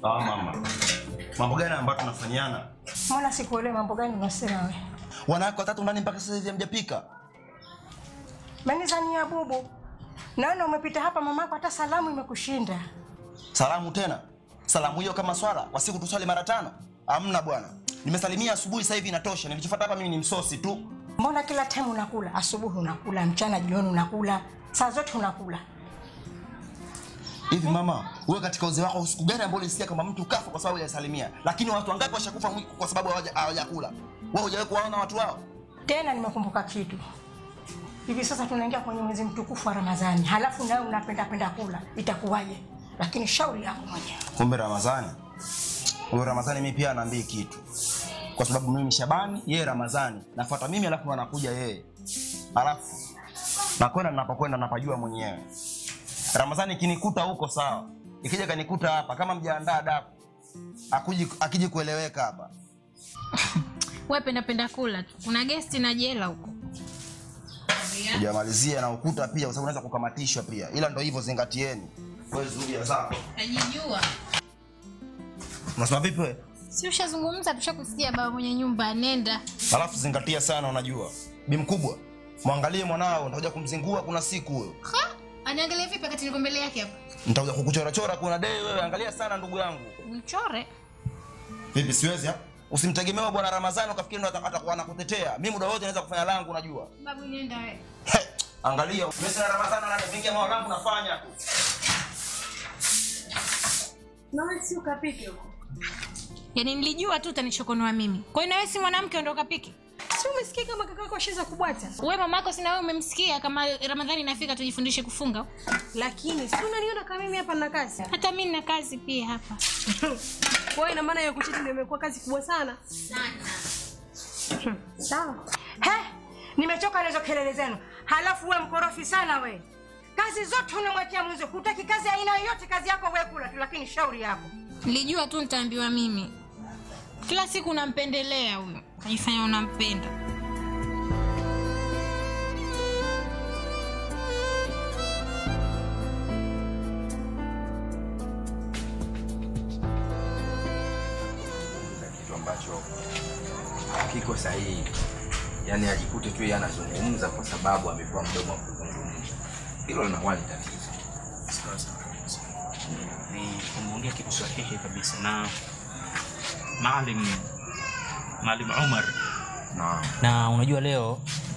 Ah, mama. Mambo gani ambayo tunafanyana? Mbona sikuelewi mambo gani unasema wewe? Wanawake watatu ndani mpaka sasa hivi hamjapika. Manizani ya bubu. Naona umepita hapa mamako hata salamu imekushinda. Salamu tena. Salamu hiyo kama swala, wa siku tuswali mara tano? Hamna bwana. Nimesalimia asubuhi sasa hivi inatosha. Nilichofuata hapa mimi ni msosi tu. Mbona kila time unakula? Asubuhi unakula, mchana, jioni unakula, saa zote unakula. Hivi mama, wewe katika uzee wako siku gani ambayo ulisikia kama mtu kafa kwa sababu hajasalimia? Lakini watu wangapi washakufa mwi- kwa sababu hawaja- hawajakula? Wewe hujawahi kuwaona watu hao? Tena nimekumbuka kitu. Hivi sasa tunaingia kwenye mwezi mtukufu wa Ramadhani, halafu nawe unapenda penda kula, itakuwaje? Lakini shauri yako mwenyewe. Kumbe Ramadhani. Huyo Ramadhani mimi pia anaambii kitu. Kwa sababu mimi ni Shabani, yeye Ramadhani. Nafuata mimi alafu ndo anakuja yeye. Alafu nakwenda ninapokwenda napajua mwenyewe. Ramadhani ikinikuta huko sawa. Ikija kanikuta hapa kama mjaandaa daku. Akuji akiji kueleweka hapa. Wewe penda penda kula tu. Kuna gesti na jela huko. Hujamalizia na ukuta pia kwa sababu unaweza kukamatishwa pia. Ila ndo hivyo zingatieni. Wewe zuia zako. Najijua. Unasema vipi wewe? Si ushazungumza tushakusikia baba mwenye nyumba nenda. Alafu zingatia sana unajua. Bi mkubwa, mwangalie mwanao, nitakuja kumzingua kuna siku huyo. Ha? Aniangalia vipi wakati niko mbele yake hapa? Nitakuja kukuchora chora kuna dei wewe, angalia sana ndugu yangu. Mchore. Vipi siwezi ha? Usimtegemee bwana Ramadhani ukafikiri ndo ata- atakuwa anakutetea. Mimi muda wote naweza kufanya langu unajua. Babu nenda wewe. He, angalia, mimi na Ramadhani ananivingia mambo yangu nafanya tu. Nawe si ukapike huko. Yaani nilijua tu utanichokonoa mimi. Kwa hiyo na wewe si mwanamke ndio ukapike? Si umesikia kama kaka yako ashaanza kubwata? Wewe mamako sina wewe umemsikia kama Ramadhani inafika tujifundishe kufunga. Lakini si unaniona kama mimi hapa na kazi. Hata mimi nina kazi pia hapa. Kwa hiyo ina maana ya kuchiti ndio imekuwa kazi kubwa sana. Sawa. He, nimechoka na hizo kelele zenu. Halafu we mkorofi sana we. Kazi zote unamwekea mwenzo. Hutaki kazi ya aina yoyote, kazi yako we kula tu, lakini shauri yako. Nilijua tu nitaambiwa mimi. Kila siku unampendelea huyo. Unajifanya unampenda. kuzungumza kitu ambacho hakiko sahihi, yaani ajikute tu yeye anazungumza kwa sababu amepewa mdomo wa kuzungumza. Hilo linakuwa ni tatizo. Sawa sawa kabisa. Ni umeongea kitu sahihi kabisa na Maalim Maalim Umar Na na unajua leo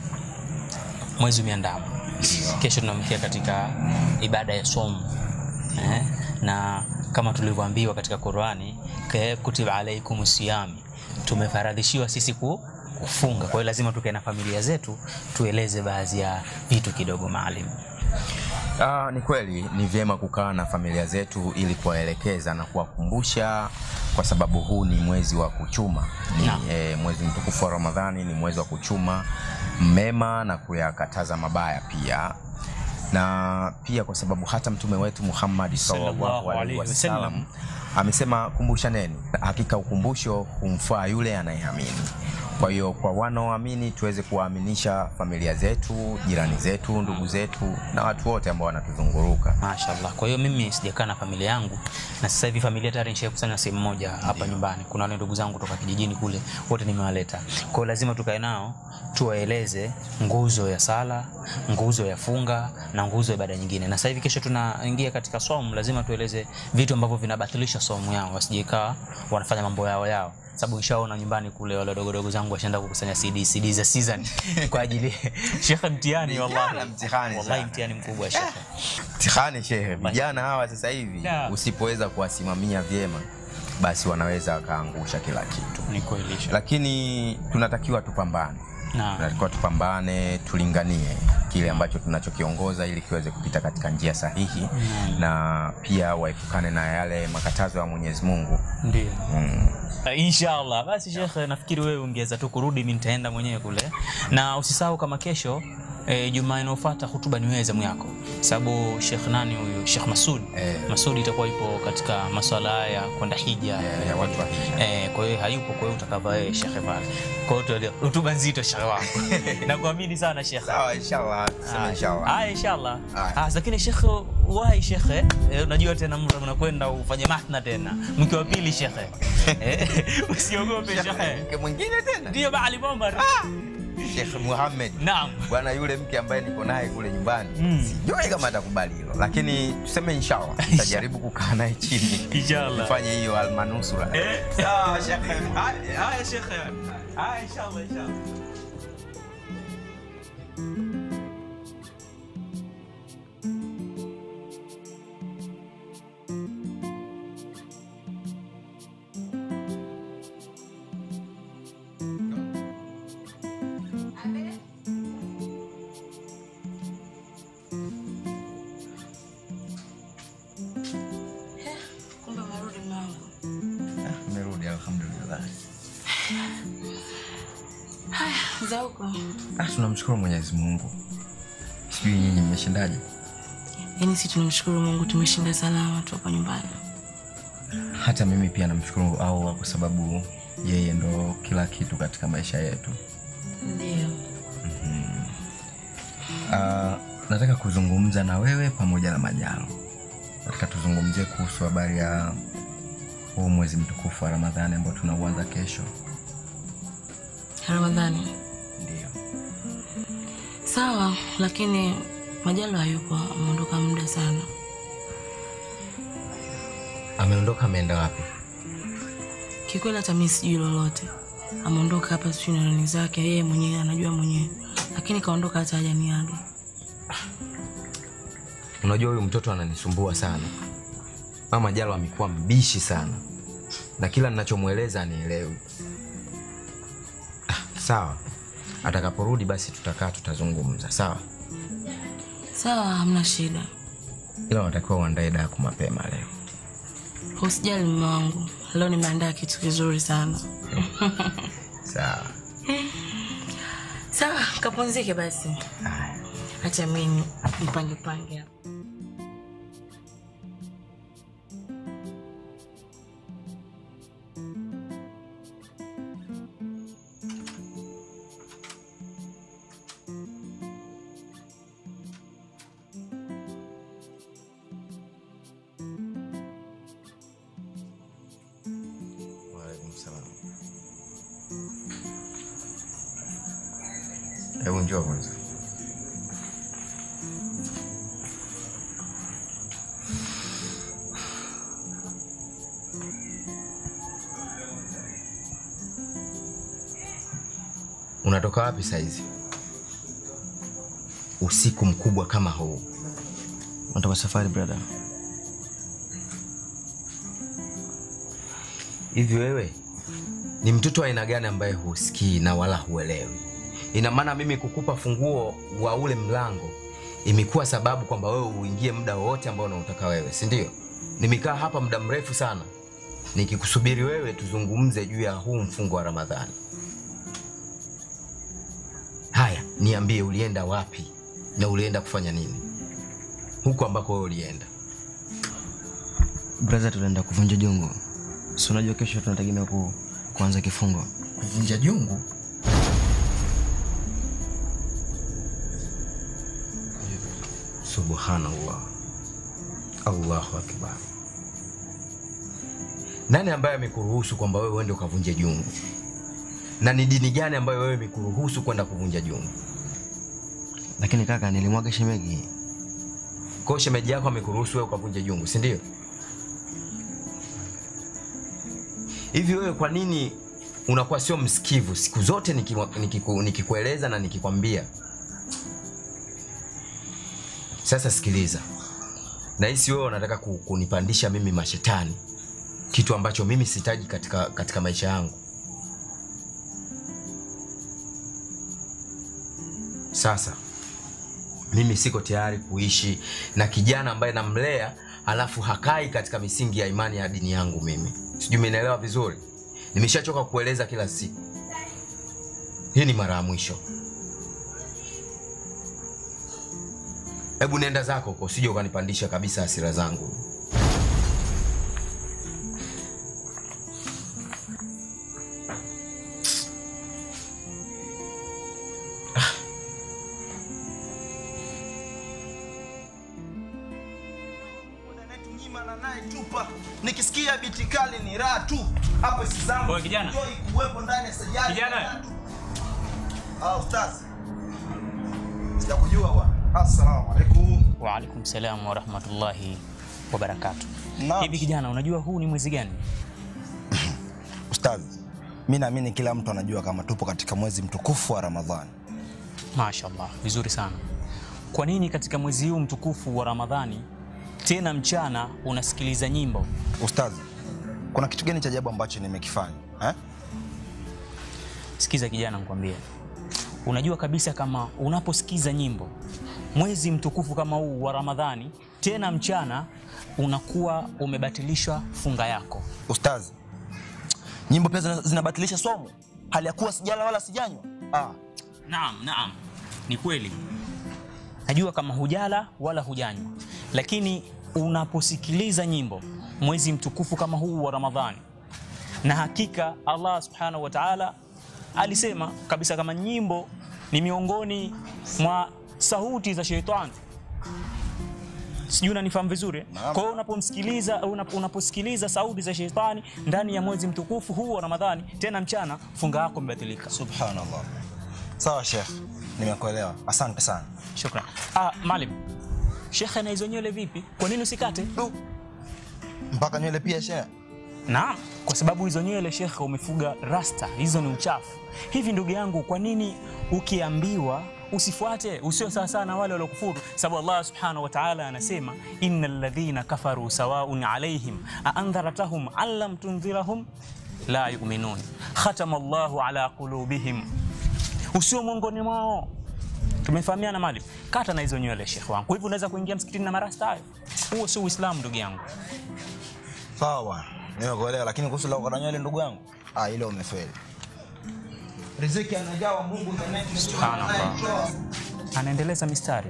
mwezi umeandama kesho tunamkia katika ibada ya somu eh? na kama tulivyoambiwa katika qurani "Ka- kutiba alaikum siyami tumefaradhishiwa sisi ku kufunga kwa hiyo lazima tukae na familia zetu tueleze baadhi ya vitu kidogo maalim Ah, ni kweli ni vyema kukaa na familia zetu ili kuwaelekeza na kuwakumbusha, kwa sababu huu ni mwezi wa kuchuma. Ni Naam. eh, mwezi mtukufu wa Ramadhani, ni mwezi wa kuchuma mema na kuyakataza mabaya pia na pia kwa sababu hata mtume wetu Muhammad sallallahu Sallallahu alaihi alaihi wasallam wasallam. amesema kumbushaneni, hakika ukumbusho humfaa yule anayeamini. Kwa hiyo kwa wanaoamini tuweze kuwaaminisha familia zetu, jirani zetu, ndugu zetu na watu wote ambao wanatuzunguruka. Mashallah. Kwa hiyo mimi sijakaa na familia yangu na sasa hivi familia tayari nishakusanya sehemu moja hapa nyumbani. Kuna wale ndugu zangu kutoka kijijini kule, wote nimewaleta. Kwa hiyo lazima tukae nao tuwaeleze nguzo ya sala, nguzo ya funga na nguzo ya ibada nyingine. Na sasa hivi kesho tunaingia katika somo, lazima tueleze vitu ambavyo vinabatilisha somo yao, wasijekaa wanafanya mambo yao yao sababu nishaona nyumbani kule wale wadogodogo zangu washaenda kukusanya CD CD za season kwa ajili shekhe, mtihani wallahi, Vijana mtihani wallahi sana. mtihani mkubwa shekhe. Mtihani shehe, vijana hawa sasa hivi Da. usipoweza kuwasimamia vyema, basi wanaweza wakaangusha kila kitu, Ni kweli shekhe. lakini tunatakiwa tupambane Naam. tunatakiwa tupambane, tulinganie kile ambacho tunachokiongoza ili kiweze kupita katika njia sahihi na pia waepukane na yale makatazo ya Mwenyezi Mungu. Ndio. Mm. Uh, inshallah basi shekhe nafikiri wewe ungeweza tu kurudi mi nitaenda mwenyewe kule na usisahau kama kesho E, jumaa inayofuata hutuba ni wewe zamu yako sababu shekh nani huyu shekh masud Eh. masud itakuwa ipo katika maswala haya ya kwenda hija Eh, ya watu wa hija. Eh, kwa hiyo hayupo kwa hiyo utakava wewe shekhe pale kwa hiyo tuelewe, hutuba nzito shekhe wangu nakuamini sana shekhe Sawa, inshallah, tuseme inshallah. haya inshallah Haya. Ah, lakini shekhe wai shekhe eh, unajua tena mtu unakwenda ufanye mahna tena mke wa pili shekhe eh, usiogope shekhe mke mwingine tena ndio baali bomba Sheikh Muhammad naam bwana yule mke ambaye niko naye kule nyumbani Mm. sijui kama atakubali hilo lakini tuseme inshallah tutajaribu kukaa naye chini Inshallah. tufanye hiyo almanusura sawa shekhe haya haya shekhe haya inshallah inshallah Kumbe umerudi mwangu. Nimerudi alhamdulillah. Haya, za huko. Ah, tunamshukuru Mwenyezi Mungu. Sijui nyinyi mmeshindaje? Yaani si tunamshukuru Mungu tumeshinda salama tu hapa nyumbani. Hata mimi pia namshukuru Allah kwa sababu yeye ndo kila kitu katika maisha yetu. Ndio. Ah, nataka kuzungumza na wewe pamoja na Manyalo. Nataka tuzungumzie kuhusu habari ya huu mwezi mtukufu wa Ramadhani ambao tunauanza kesho. Ramadhani. Ndio. Sawa, lakini Majalo hayupo, ameondoka muda sana. Ameondoka ameenda wapi? Kikweli hata mimi sijui lolote. Ameondoka hapa sijui na nani zake, yeye mwenyewe anajua mwenyewe. Lakini kaondoka hata hajaniaga. Unajua huyu mtoto ananisumbua sana. Mama Jalo amekuwa mbishi sana, na kila ninachomweleza anielewi. Ah, sawa, atakaporudi basi tutakaa tutazungumza, sawa? Sawa, hamna shida. Ila unatakiwa uandae daku mapema leo. Usijali mume wangu, leo nimeandaa kitu kizuri sana. Sawa. Sawa, kapumzike basi. Haya. Acha mimi mpange pange hapa. Waalaikum salam. Hebu njoo kwanza. Unatoka wapi saizi? Usiku mkubwa kama huu. Natoka safari brother. Hivi wewe ni mtoto wa aina gani ambaye husikii na wala huelewi? Ina maana mimi kukupa funguo wa ule mlango imekuwa sababu kwamba wewe uingie muda wowote ambao unautaka wewe, si ndio? Nimekaa hapa muda mrefu sana nikikusubiri wewe tuzungumze juu ya huu mfungo wa Ramadhani. Haya, niambie, ulienda wapi na ulienda kufanya nini huko ambako wewe ulienda? Brother, tunaenda kuvunja jungu. Si unajua kesho tunategemea ku, kuanza kifungo. Kuvunja jungu? Subhanallah, Allahu akbar. Nani ambaye amekuruhusu kwamba wewe uende ukavunje jungu? Na ni dini gani ambayo wewe imekuruhusu kwenda kuvunja jungu? Lakini kaka, nilimwaga shemegi. Kwa hiyo shemeji yako amekuruhusu wewe ukavunja jungu, si ndio? Hivi wewe kwa nini unakuwa sio msikivu siku zote nikiwa- nikiku- nikikueleza na nikikwambia? Sasa sikiliza, nahisi wewe unataka ku- kunipandisha mimi mashetani, kitu ambacho mimi sihitaji katika, katika maisha yangu. Sasa mimi siko tayari kuishi na kijana ambaye namlea alafu hakai katika misingi ya imani ya dini yangu mimi sijui umenielewa vizuri nimeshachoka kueleza kila siku hii ni mara ya mwisho hebu nenda zako huko usije ukanipandisha kabisa hasira zangu nzima na naye tupa nikisikia biti kali ni raha tu hapo si zangu Oye, kijana. enjoy kuwepo ndani ya sajadi Kijana. na tu. ah ustaz sijakujua bwana assalamu alaikum Waalaikum salam warahmatullahi wabarakatu. Naam. Hivi kijana, unajua huu ni mwezi gani? ustaz mi naamini kila mtu anajua kama tupo katika mwezi mtukufu wa ramadhani Mashallah, vizuri sana. Kwa nini katika mwezi huu mtukufu wa Ramadhani tena mchana unasikiliza nyimbo? ustaz kuna kitu gani cha ajabu ambacho nimekifanya eh? Sikiza kijana, nikwambie, unajua kabisa kama unaposikiza nyimbo mwezi mtukufu kama huu wa Ramadhani tena mchana unakuwa umebatilishwa funga yako. ustaz nyimbo pia zina- zinabatilisha somo hali ya kuwa sijala wala sijanywa ah. Naam, naam, ni kweli. Najua kama hujala wala hujanywa, lakini unaposikiliza nyimbo mwezi mtukufu kama huu wa Ramadhani, na hakika Allah subhanahu wa ta'ala alisema kabisa kama nyimbo ni miongoni mwa sauti za sheitani. Sijui unanifahamu vizuri. eh? Naam. Kwa hiyo unapomsikiliza unap- unaposikiliza sauti za sheitani ndani ya mwezi mtukufu huu wa Ramadhani, tena mchana, funga yako imebatilika. subhanallah sawa shekh nimekuelewa asante sana Shukran. Ah, Maalim. Shekhe na hizo nywele vipi? Kwa nini usikate? Du. mpaka nywele pia shekh Naam, kwa sababu hizo nywele shekhe umefuga rasta, hizo ni uchafu. Hivi ndugu yangu, kwa nini ukiambiwa usifuate usio sawa sawa na wale waliokufuru? Sababu Allah subhanahu wa ta'ala anasema innal ladhina kafaru sawaun alaihim aandharatahum am lam tundhirahum la yu'minun khatama Allahu ala qulubihim, usio miongoni mwao tumefahamiana mali kata na hizo nywele shekhe wangu kwa hivyo unaweza kuingia msikitini na marasta hayo huo sio uislamu ndugu yangu sawa bwana nimekuelewa lakini kuhusu la kukata nywele ndugu yangu ah, ile umefeli riziki anajawa mungu Subhanallah. anaendeleza mistari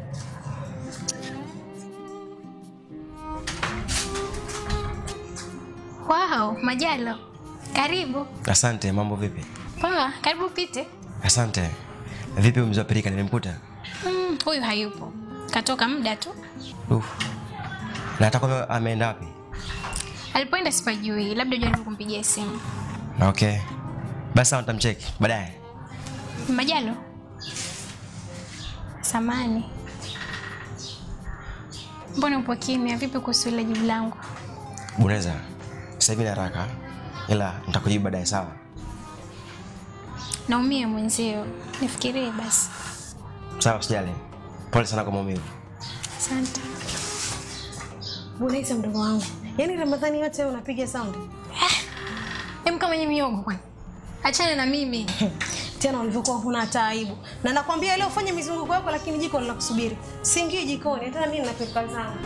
Wow, Majalo, karibu. Asante, mambo vipi? Poa, karibu pite. Asante. Vipi mzee wa Pirika nimemkuta? Mm, huyu hayupo, katoka muda tu. Uf. Na atakuwa ameenda wapi? Alipoenda sipajui, labda jaribu kumpigia simu. Okay. Basi sawa nitamcheki baadaye. Majalo, samani, mbona upo kimya? Vipi kuhusu ile jibu langu? Buneza. Sasa hivi na haraka ila nitakujibu baadaye sawa. Naumia mwenzio, nifikirie basi. Sawa usijali. Pole sana kwa maumivu. Asante. Bunaisa mdogo wangu, yaani Ramadhani yote wewe unapiga saundi Em, kama nye miogo kwani? Achana na mimi. tena ulivyokuwa huna hata aibu, na nakwambia leo fanya mizunguko yako, lakini jiko linakusubiri. Siingii jikoni, hata mimi napika zangu.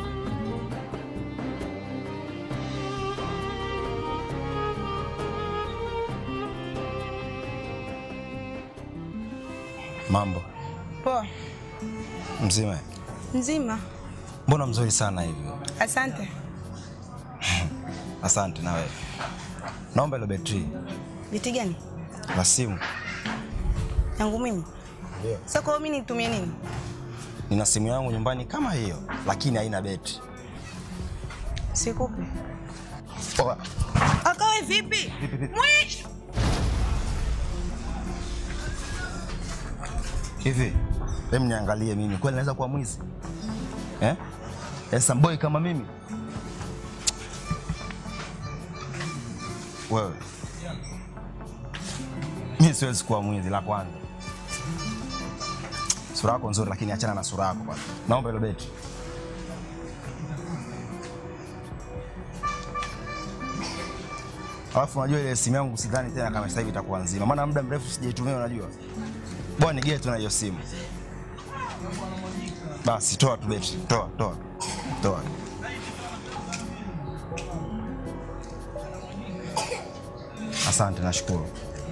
mambo Poa, mzima mzima. mbona mzuri sana hivyo Asante. asante na wewe naomba ile betri Biti gani? la simu Yangu mimi? Sasa kwa hiyo mimi nitumie nini? nina simu yangu nyumbani kama hiyo lakini haina betri Sikupi. Oa, Akawe vipi? Mwisho. hivi hem niangalie mimi kweli naweza kuwa mwizi eh? esamboi kama mimi wewe mi siwezi kuwa mwizi la kwanza sura yako nzuri lakini achana na sura yako kwanza naomba hilo beti alafu unajua ile simu yangu sidhani tena kama sasa hivi itakuwa nzima maana muda mrefu sijaitumia unajua bwana nigee tu na hiyo simu basi toa tu beti toa toa toa asante nashukuru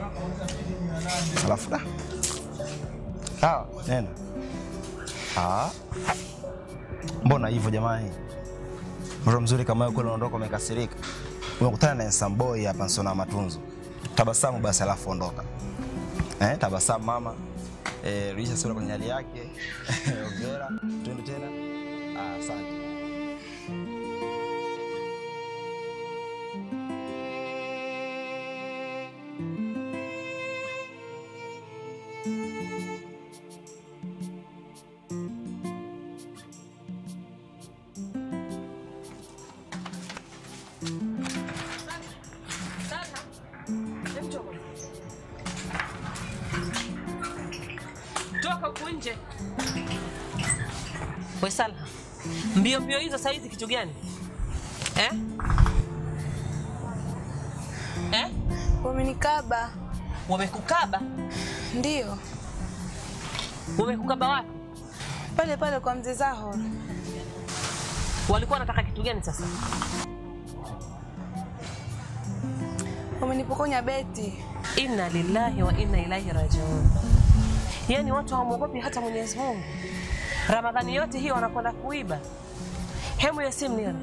alafu da sawa nenda Ah. mbona hivyo jamani mtoto mzuri kama wewe kule unaondoka umekasirika umekutana na ensamboi hapa nsona matunzo tabasamu basi alafu ondoka eh, tabasamu mama eh, rudisha sura kwenye hali yake ongera twende tena ah, asante toka huku nje. We Salha, mbio mbio hizo saa hizi kitu gani eh? Eh? Wamenikaba. Wamekukaba? Ndio, Wamekukaba wapi? pale pale kwa mzee Zahor. Walikuwa wanataka kitu gani sasa? Wamenipokonya beti. Inna lillahi wa inna ilaihi rajiun. Yaani watu hawamwogopi hata Mwenyezi Mungu. Ramadhani yote hii wanakwenda kuiba. Hemu ya simu nione.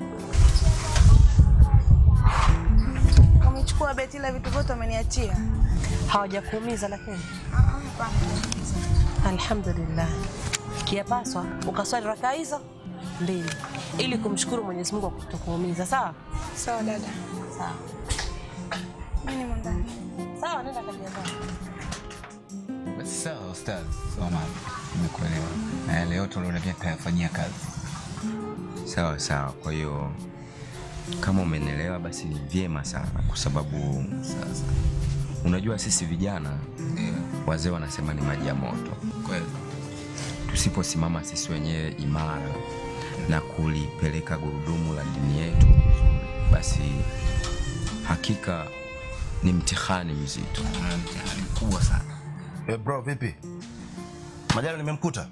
Wamechukua beti, ila vitu vyote wameniachia. Hawajakuumiza lakini. Alhamdulillah. Kiapaswa ukaswali rakaa hizo mbili ili kumshukuru Mwenyezi Mungu kwa kutokuumiza, sawa? Sawa dada. Sawa. Mimi ni ndani. Sawa, nenda kajiandaa. Basi sawa ustaz, Omar, nimekuelewa na yale yote uliotakiwa kuyafanyia kazi. Sawa sawa. Kwa hiyo kama umenielewa, basi ni vyema sana, kwa sababu sasa unajua sisi vijana wazee wanasema ni maji ya moto. Kweli. Tusiposimama sisi wenyewe imara na kulipeleka gurudumu la dini yetu vizuri, basi hakika ni mtihani mzito, mtihani mkubwa sana. Eh, bro vipi? Majalo nimemkuta.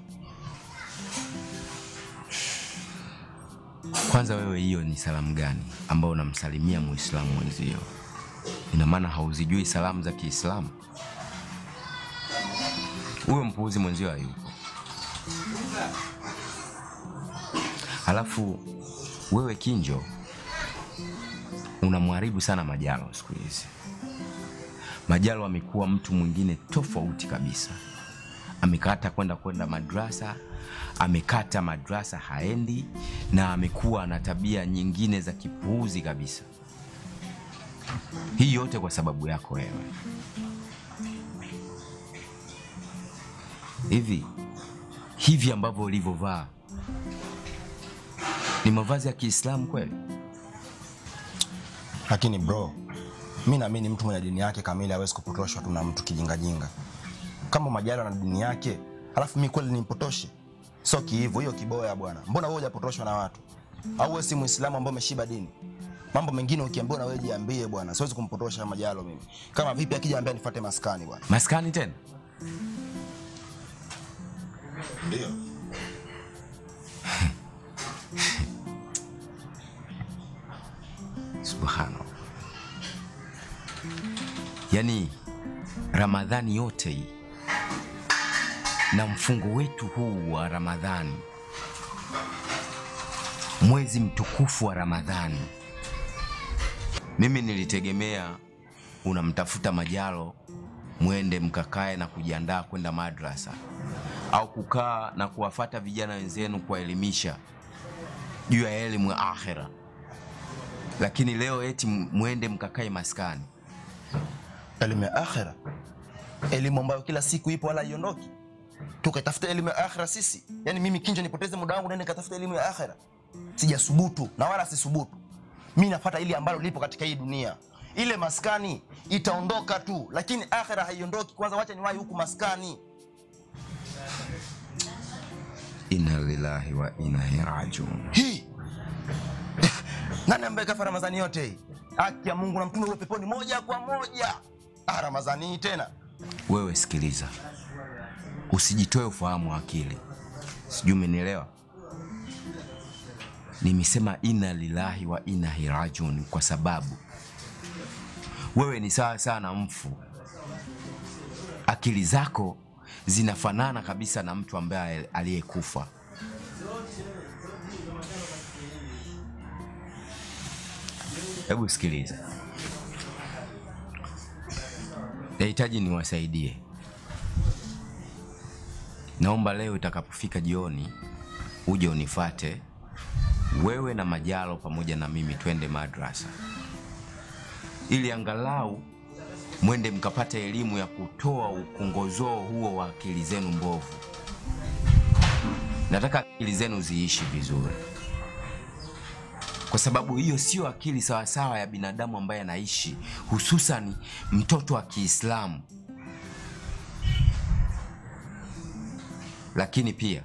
Kwanza wewe, hiyo ni salamu gani ambayo unamsalimia muislamu mwenzio? Ina maana hauzijui salamu za Kiislamu? Huyo mpuuzi mwenzio hayupo. Halafu wewe Kinjo unamharibu sana Majalo siku hizi. Majalo amekuwa mtu mwingine tofauti kabisa. Amekata kwenda kwenda madrasa, amekata madrasa haendi, na amekuwa na tabia nyingine za kipuuzi kabisa. Hii yote kwa sababu yako wewe. Hivi hivi ambavyo ulivyovaa ni mavazi ya Kiislamu kweli? Lakini bro, mi naamini mtu mwenye dini yake kamili hawezi kupotoshwa tu na mtu kijingajinga. Kama Majalo na dini yake, alafu mi kweli nimpotoshe? Sio kiivo hiyo kiboya bwana. Mbona wewe hujapotoshwa na watu? Au wewe si Muislamu ambaye umeshiba dini? Mambo mengine ukiambiwa na wewe jiambie bwana. Siwezi kumpotosha Majalo mimi. Kama vipi akija ambia nifuate maskani bwana. Maskani tena? Ndio. Subhanallah. Yaani Ramadhani yote hii na mfungo wetu huu wa Ramadhani, mwezi mtukufu wa Ramadhani, mimi nilitegemea unamtafuta Majalo mwende mkakae na kujiandaa kwenda madrasa au kukaa na kuwafata vijana wenzenu kuwaelimisha juu ya elimu ya akhera, lakini leo eti mwende mkakae maskani. Elimu ya akhera, elimu ambayo kila siku ipo wala haiondoki. Tukatafuta elimu ya akhera sisi? Yaani mimi Kinjo nipoteze muda wangu nende nikatafuta elimu ya akhera? Sijasubutu na wala sisubutu. Mi nafuata ile ambalo lipo katika hii dunia. Ile maskani itaondoka tu, lakini akhera haiondoki. Kwanza wacha niwahi huku maskani. Inna lillahi wa inna ilaihi rajiun. Hii nani ambaye kafa Ramadhani yote hii? Haki ya Mungu na mtume ule peponi moja kwa moja. Ah, Ramadhani hii tena. Wewe sikiliza, usijitoe ufahamu wa akili, sijui umenielewa. Nimesema inna lillahi wa inna ilaihi rajiun kwa sababu wewe ni sawa sawa na mfu. Akili zako zinafanana kabisa na mtu ambaye aliyekufa. Hebu sikiliza, nahitaji niwasaidie. Naomba leo itakapofika jioni uje unifate wewe na Majalo pamoja na mimi, twende madrasa ili angalau mwende mkapate elimu ya kutoa ukongozoo huo wa akili zenu mbovu. Nataka akili zenu ziishi vizuri, kwa sababu hiyo sio akili sawasawa ya binadamu ambaye anaishi, hususan mtoto wa Kiislamu. lakini pia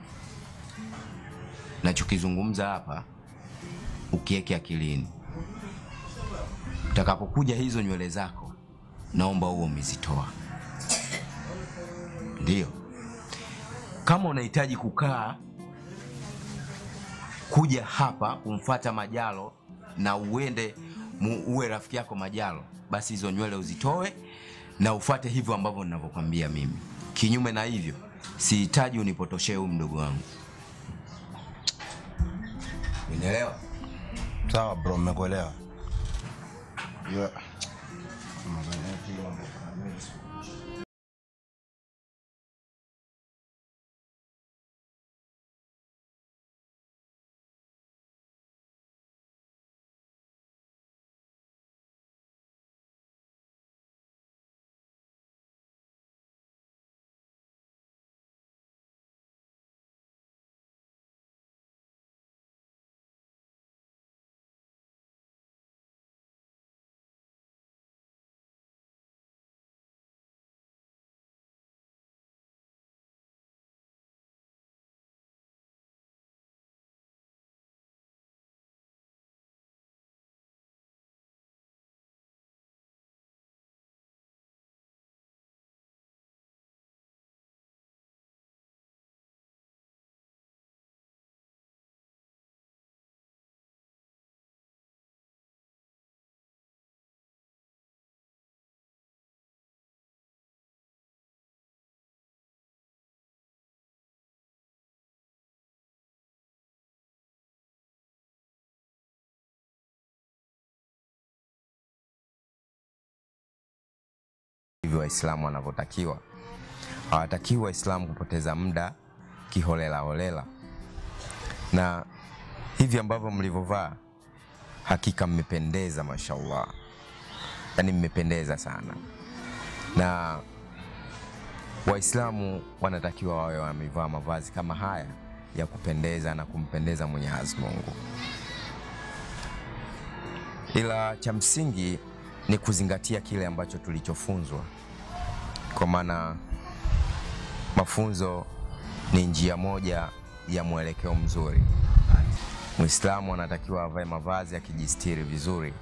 nachokizungumza hapa ukiweke akilini, utakapokuja hizo nywele zako, naomba huo umezitoa. Ndio, kama unahitaji kukaa kuja hapa kumfata Majalo na uende mu, uwe rafiki yako Majalo, basi hizo nywele uzitoe na ufate hivyo ambavyo ninavyokwambia mimi. Kinyume na hivyo, sihitaji unipotoshee huyu mdogo wangu. Unielewa? Sawa bro, mmekuelewa. Yeah. hivyo Waislamu wanavyotakiwa. Hawatakiwi Waislamu kupoteza muda kiholela holela, na hivi ambavyo mlivyovaa, hakika mmependeza, mashallah, yaani mmependeza sana, na Waislamu wanatakiwa wawe wamevaa mavazi kama haya ya kupendeza na kumpendeza Mwenyezi Mungu, ila cha msingi ni kuzingatia kile ambacho tulichofunzwa, kwa maana mafunzo ni njia moja ya mwelekeo mzuri. Muislamu anatakiwa avae mavazi akijistiri vizuri,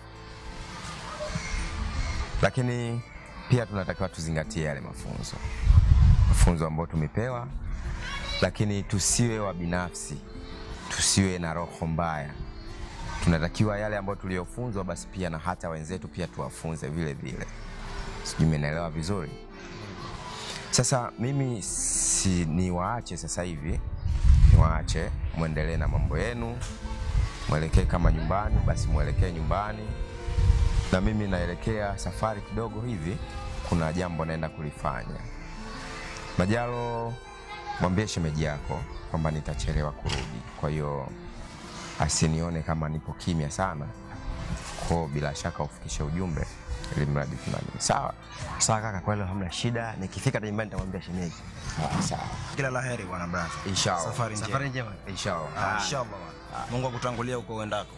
lakini pia tunatakiwa tuzingatie yale mafunzo, mafunzo ambayo tumepewa, lakini tusiwe wa binafsi, tusiwe na roho mbaya tunatakiwa yale ambayo tuliyofunzwa basi pia na hata wenzetu pia tuwafunze vile vile. Sijui mmenielewa vizuri. Sasa mimi si niwaache sasa hivi, niwaache mwendelee na mambo yenu, mwelekee kama nyumbani, basi mwelekee nyumbani, na mimi naelekea safari kidogo hivi, kuna jambo naenda kulifanya. Majalo, mwambie shemeji yako kwamba nitachelewa kurudi, kwa hiyo asinione kama nipo kimya sana kwao, bila shaka ufikishe ujumbe ili mradi tunani. Sawa sawa kaka, kwa hilo hamna shida. Nikifika nyumbani nitamwambia shemeji. Sawa. Kila la heri bwana brother. Inshallah. Safari njema. Safari njema. Inshallah. Ah, inshallah bwana. Mungu akutangulia huko uendako.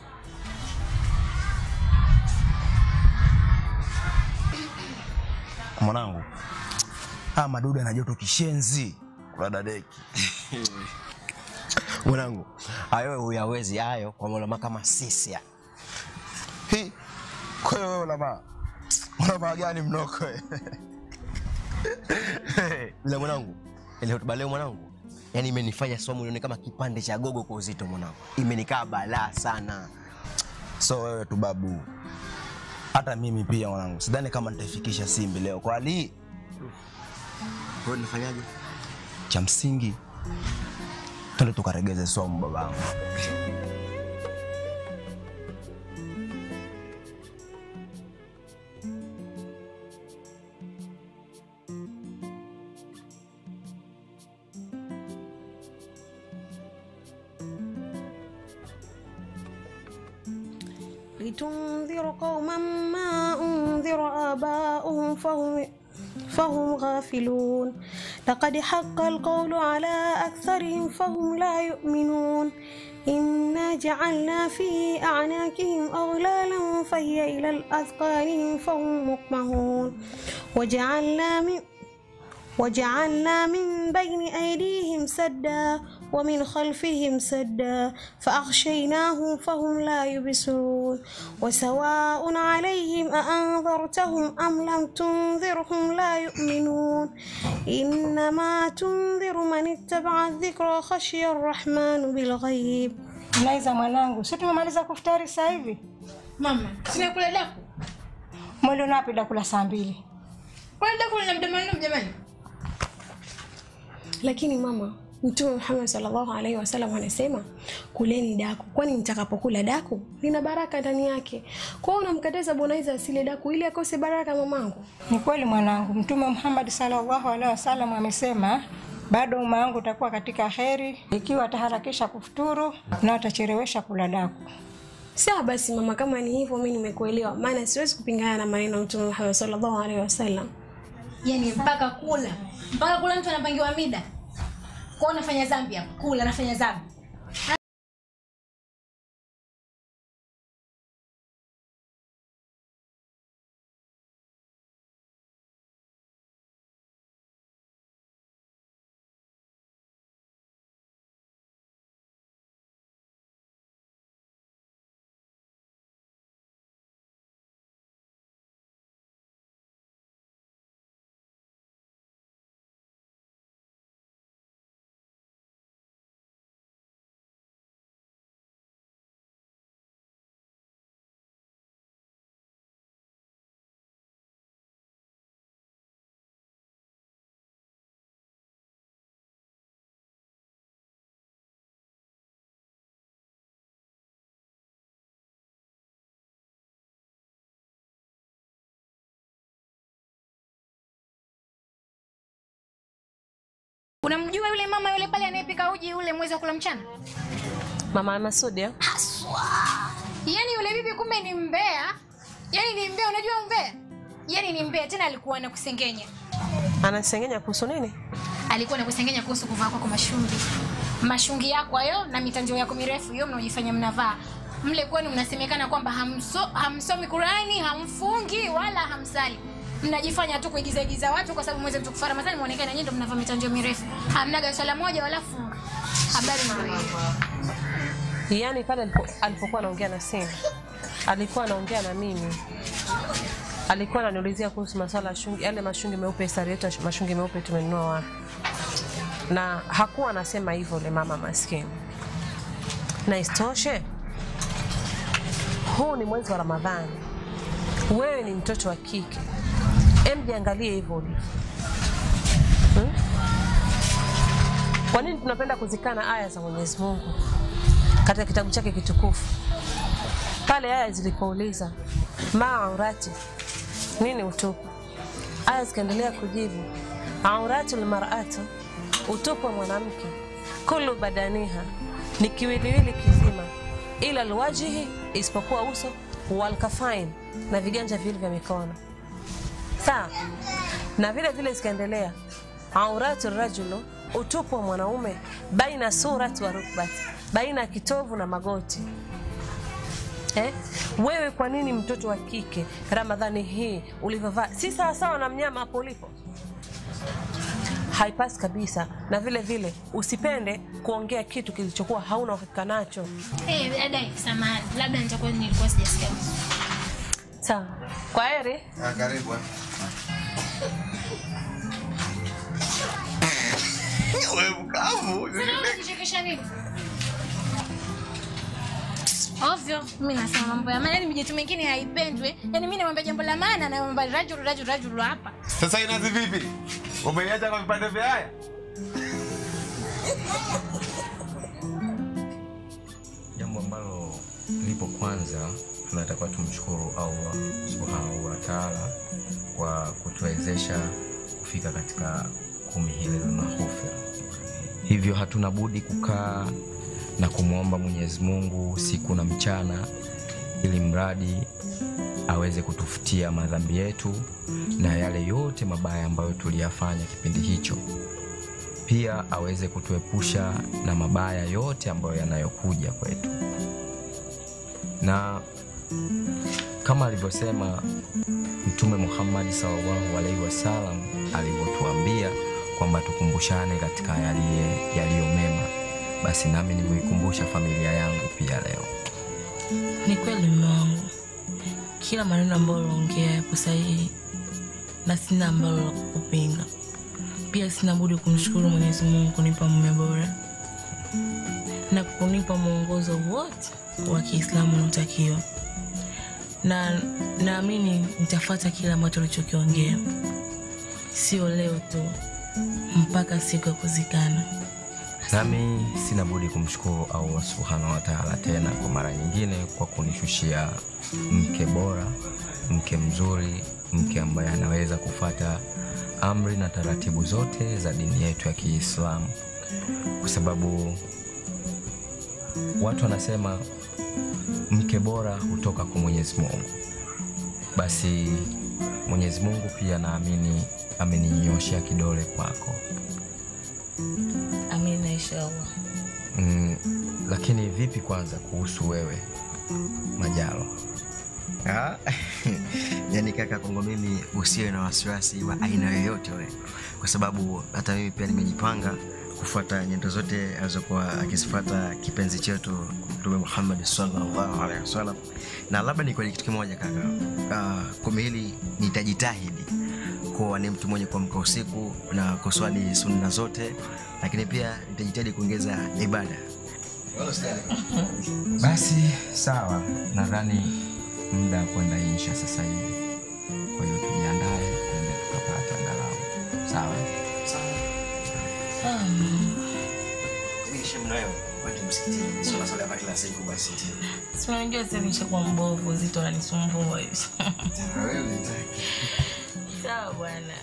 Mwanangu, ah, madudu yana joto kishenzi kula dadeki. Mwanangu, hayo huyawezi hayo kwa mulama kama sisi. Hi. Kwa hiyo wewe ulama. Ulama gani mnoko wewe? Bila mwanangu, ile hotuba leo mwanangu, yani imenifanya somo nione kama kipande cha gogo kwa uzito mwanangu. Imenikaa balaa sana. So wewe tu babu. Hata mimi pia mwanangu. Sidhani kama nitaifikisha Simbi leo kwa hali hii. Kwa hiyo nifanyaje? Cha msingi twende tukaregeze somo babangu. لتنذر قوما ما أنذر آباؤهم فهم فهم غافلون لقد حق القول على أكثرهم فهم لا يؤمنون إنا جعلنا في أعناقهم أغلالا فهي إلى الأذقان فهم مقمحون وجعلنا من وجعلنا من بين أيديهم سدا ومن خلفهم سدا فأغشيناهم فهم لا يبصرون وسواء عليهم أأنذرتهم أم لم تنذرهم لا يؤمنون إنما تنذر من اتبع الذكر وخشي الرحمن بالغيب Laiza mwanangu, si tumemaliza kufutari sasa hivi? Mama, sina kula daku. Mwendo napi dakula saa mbili. Kula daku lina muda maalum jamani. lakini mama mtume muhammad sallallahu alaihi wasallam anasema kuleni daku kwani mtakapokula daku lina baraka ndani yake kwao unamkataza bwanaiza asile daku ili akose baraka mamangu Ni kweli mwanangu, Mtume Muhammad sallallahu alaihi wasallam amesema bado umma wangu utakuwa katika heri ikiwa ataharakisha kufuturu na atachelewesha kula daku. sawa basi mama kama ni hivyo mi nimekuelewa maana siwezi kupingana na maneno ya mtume muhammad sallallahu alaihi wasallam yani mpaka kula mpaka kula mtu anapangiwa mida kwao nafanya zambi hapo kula nafanya zambi unamjua yule mama yule pale anayepika uji ule mwezi wa kula mchana Mama Masudi eh? haswa yaani yule bibi kumbe ni mbea yaani ni mbea unajua mbea yaani ni mbea tena alikuwa anakusengenya anasengenya kuhusu nini? alikuwa anakusengenya kuhusu kuvaa kwako mashungi mashungi yako hayo na mitandio yako mirefu hiyo mnaojifanya mnavaa mle kwenu mnasemekana kwamba hamso, hamsomi Qurani hamfungi wala hamsali mnajifanya tu kuigiza igiza watu kwa sababu mwezi mtukufu wa Ramadhani muonekane nyinyi ndio mnavaa mitandio mirefu hamnaga swala moja wala funga habari ndio hiyo Yaani pale alipo- alipokuwa anaongea na simu alikuwa anaongea na mimi, alikuwa ananiulizia kuhusu masala ya shungi, yale mashungi meupe, sari yetu ya sh- mashungi meupe tumenunua wapi, na hakuwa anasema hivyo yule mama maskini. Na isitoshe, huu ni mwezi wa Ramadhani, wewe ni mtoto wa kike, em, jiangalie hivyo ulivyo hmm? Kwa nini tunapenda kuzikana aya za Mwenyezi Mungu katika kitabu chake kitukufu? Pale aya zilipouliza maaurati, nini utupu, aya zikaendelea kujibu auratu lmaratu, utupu wa mwanamke, kulu badaniha, ni kiwiliwili kizima, ila lwajihi, isipokuwa uso, walkafain, na viganja viwili vya mikono. Sawa, na vile vile zikaendelea auratu rajulu, utupu wa mwanaume, baina surati wa rukbati, baina ya kitovu na magoti. Eh? Wewe kwa nini mtoto wa kike Ramadhani hii ulivyovaa si sawasawa na mnyama hapo ulipo? Haipasi kabisa, na vile vile usipende kuongea kitu kilichokuwa hauna uhakika nacho. eh dada samahani labda nitakuwa nilikuwa sijasikia Sawa, kwa heri. Karibu. Wewe mkavu. Unachekesha nini? Ovyo, mimi nasema mambo ya maana, yani mijitu mingine haipendwi. Yaani mimi namwambia jambo la maana na mambo rajul rajul rajul hapa. Sasa inazi vipi? Umeiacha kwa vipande vya haya? Jambo ambalo lipo kwanza, tunatakiwa tumshukuru Allah subhanahu wa taala kwa kutuwezesha kufika katika kumi hili la maghfira. Hivyo hatuna budi kukaa na kumwomba Mwenyezi Mungu siku na mchana, ili mradi aweze kutufutia madhambi yetu na yale yote mabaya ambayo tuliyafanya kipindi hicho pia aweze kutuepusha na mabaya yote ambayo yanayokuja kwetu na kama alivyosema mtume muhammadi sallallahu alaihi wasallam alivyotuambia kwamba tukumbushane katika yaliye- yaliyo mema, basi nami nimeikumbusha familia yangu pia leo. Ni kweli mume wangu, kila maneno ambayo unaongea yapo sahihi na sina ambalo la kukupinga. Pia sina budi kumshukuru Mwenyezi Mungu kunipa mume bora na kunipa mwongozo wote wa Kiislamu unaotakiwa, na naamini nitafuata kile ambacho ulichokiongea, sio leo tu, mpaka siku ya kuzikana. Nami sina budi kumshukuru Allah subhanahu wa taala tena kwa mara nyingine kwa kunishushia mke bora, mke mzuri, mke ambaye anaweza kufata amri na taratibu zote za dini yetu ya Kiislamu, kwa sababu watu wanasema mke bora hutoka kwa Mwenyezi Mungu. Basi Mwenyezi Mungu pia naamini ameninyoshea kidole kwako. Amina, inshallah. Mm, lakini vipi kwanza kuhusu wewe Majalo? Ah, yani kaka, kwangu mimi usiwe na wasiwasi wa aina yoyote ule, kwa sababu hata mimi pia nimejipanga kufuata nyendo zote alizokuwa akizifuata kipenzi chetu Mtume Muhammad sallallahu alaihi wasallam. Na labda ni kweli kitu kimoja kaka, uh, kumi hili nitajitahidi kuwa ni mtu mwenye kuamka usiku na kuswali sunna zote, lakini pia nitajitahidi kuongeza ibada. Basi sawa, nadhani muda wa kwenda insha sasa hivi, kwa hiyo tujiandae tuende tukapata angalau. Sawa Si unajua sasa nishakuwa mbovu, zito ananisumbua hivi. Sawa bwana.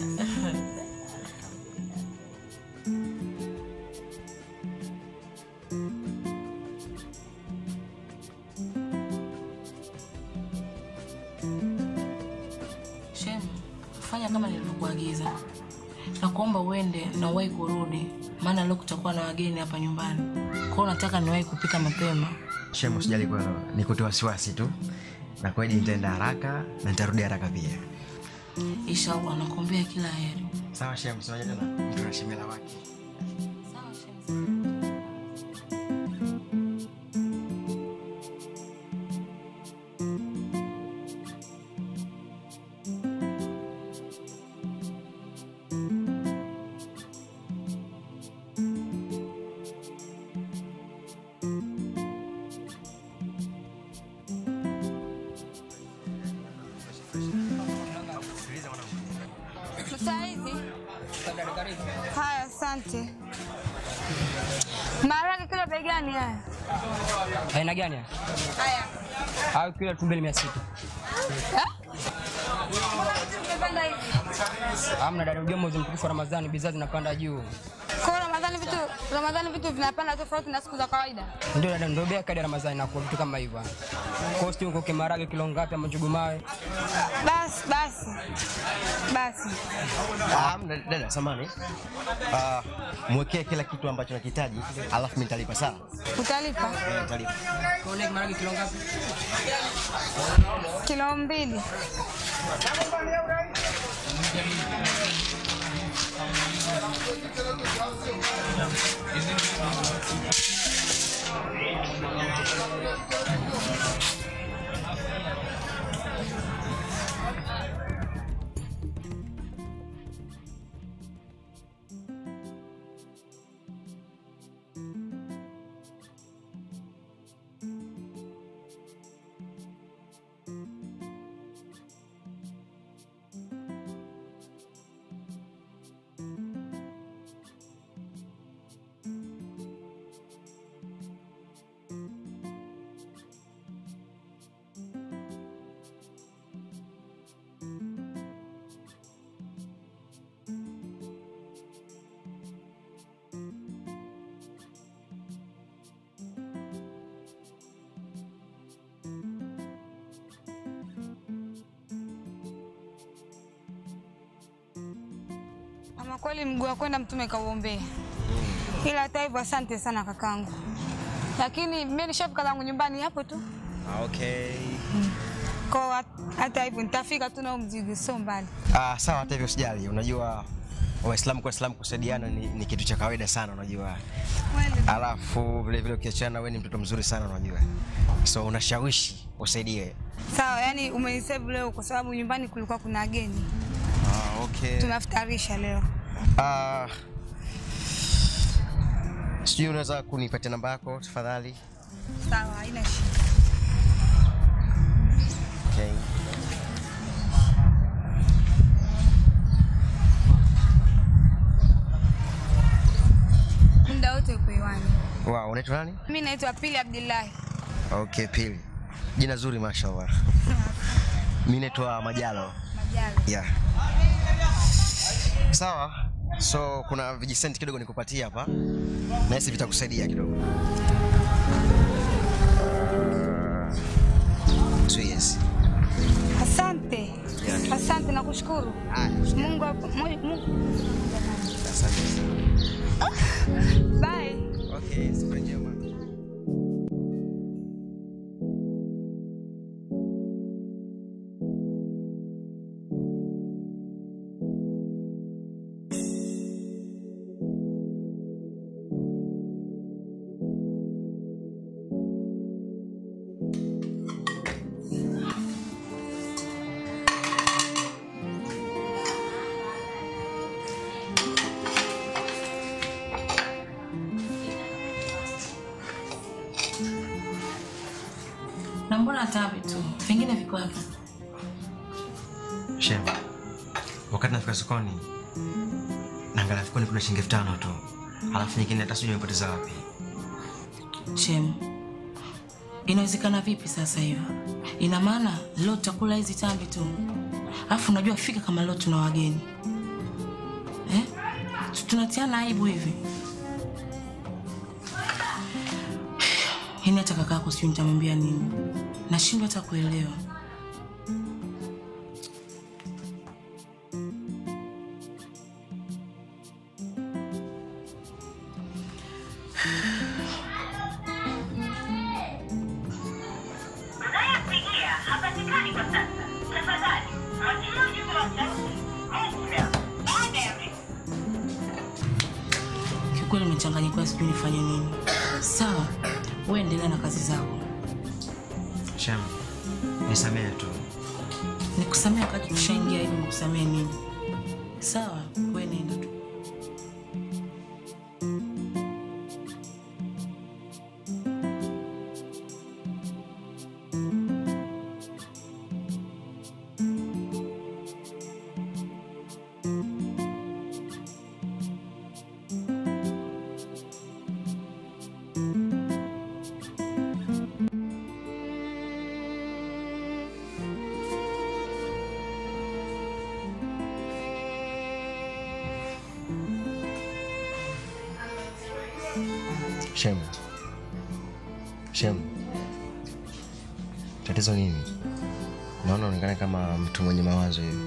Shem, fanya kama nilivyokuagiza. Nakuomba uende na uwahi kurudi, maana leo kutakuwa na wageni hapa nyumbani. Kwa hiyo nataka niwahi kupika mapema. Shemu, sijali kwa ni kutoa wasiwasi tu, na kweli nitaenda haraka na nitarudi haraka pia. Inshallah, nakuombea kila heri. Sawa Shemu, sio tena mtu na shemela wake. Saizi. Haya, asante. Maharage kilo bei gani haya? aina gani haya? Haya. au kilo elfu mbili mia sita Umepanda hivi. amna dada ujua mwezi mtukufu wa ramadhani bidhaa zinapanda juu Kwa Ramadhani vitu Ramadhani vitu vinapanda tofauti na siku za kawaida. ndio dada ndio bei kadi ya ramadhani nakuwa vitu kama hivyo kosti huko kimarage kilo ngapi ama njugu mawe Basi basi. Basi. Ah, mna- dada samani. Ah, mwekee kila kitu ambacho nakihitaji, alafu mimi nitalipa sawa? Utalipa Eh, Nitalipa. kaone kimarage kilo ngapi kilo mbili. Ama kweli mguu wa kwenda mtume kauombea. Ila hata hivyo asante sana kakangu. Lakini mimi nishafika zangu nyumbani hapo tu. Okay. Kwa hata hivyo nitafika tu na huo mzigo sio mbali. Ah, sawa hata hivyo sijali. Unajua Waislamu kwa Waislamu kusaidiana ni, ni kitu cha kawaida sana unajua. Alafu vile vile ukiachana, wewe ni mtoto mzuri sana unajua, so unashawishi usaidie. Sawa, yani umenisave leo kwa sababu nyumbani kulikuwa kuna wageni. Ah, okay. Tunafutarisha leo. Ah, sijui unaweza kunipatia namba yako tafadhali? Sawa, haina shida. Okay. Muda wote uko hewani. Wow, unaitwa nani? Mimi naitwa Pili Abdullahi. Okay, Pili. Jina zuri mashallah. Mimi naitwa Majalo. Majalo. Yeah. Sawa. So kuna vijisenti kidogo nikupatia hapa. Na hisi vitakusaidia kidogo. So yes. Asante. Asante na kushukuru. Mungu aku- Mungu. Mungu- Asante. Bye. Okay, siku njema. Na mbona tabi tu? Vingine viko wapi? Shem. Wakati nafika sokoni naangalia mfukoni kuna shilingi elfu tano tu. Alafu nyingine hata sijui nimepoteza wapi. Shem, inawezekana vipi sasa hivyo? Ina maana leo tutakula hizi tambi tu, alafu unajua fika kama leo tuna wageni eh? Tunatiana aibu hivi. Yaani hata kakako sijui nitamwambia nini, nashindwa hata kuelewa. Unayepigia hapatikani kwa sasa. Tafadhali mwachie ujumbe wa sauti au muda baada ya Kiukweli nimechanganyikiwa, sijui nifanye nini. Sawa, wewe endelea na kazi zako, Shem. Nisamehe tu. nikusamea wakati tushaingia hivi, nikusamee nini? Sawa, wewe nenda tu. Shem. Shem. Tatizo nini? Naona unaonekana kama mtu mwenye mawazo hivi.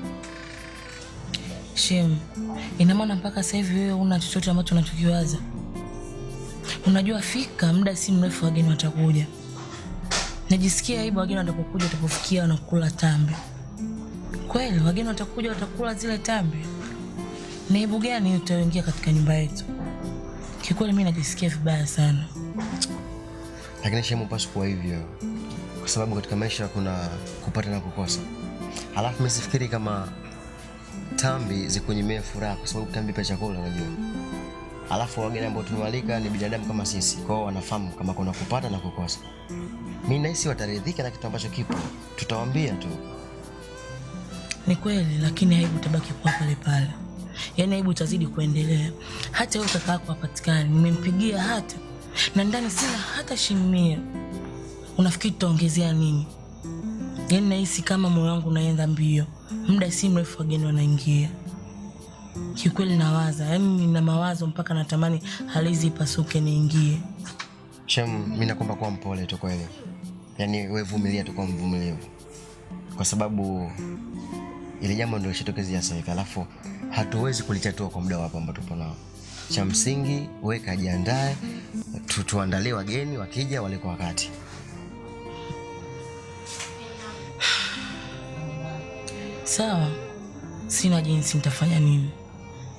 Shem, ina maana mpaka sasa hivi wewe una chochote ambacho unachokiwaza? Unajua fika muda si mrefu wageni watakuja. Najisikia aibu wageni watapokuja, watapofikia wanakula tambi. Kweli wageni watakuja, watakula zile tambi. Ni aibu gani utaingia katika nyumba yetu? Kikweli mimi najisikia vibaya sana. Lakini Shem, upaswi kuwa hivyo, kwa sababu katika maisha kuna kupata na kukosa. Halafu mimi sifikiri kama tambi zikunyimia furaha, kwa sababu tambi pia chakula, unajua. Alafu wageni ambao tumewalika ni binadamu kama sisi, kwao wanafahamu kama kuna kupata na kukosa. Mimi nahisi wataridhika na kitu ambacho kipo, tutawaambia tu. Ni kweli, lakini aibu itabaki kuwa pale pale, yaani aibu itazidi kuendelea. Hata huyo kaka yako hapatikani, nimempigia hata na ndani sina hata shilingi mia. Unafikiri tutaongezea nini? Yaani nahisi kama moyo wangu unaenda mbio, muda si mrefu wageni wanaingia. Kiukweli nawaza, yaani nina mawazo mpaka natamani halizi ipasuke niingie. Shem, mimi nakuomba kuwa mpole tu kweli, yaani wewe vumilia tu, kuwa mvumilivu, kwa sababu ili jambo ndio lishatokezea sasa hivi, alafu hatuwezi kulitatua kwa muda wapo ambao tupo nao. Cha msingi wewe kajiandae, tu, tuandalie wageni wakija wale kwa wakati. Sawa, sina jinsi, nitafanya nini?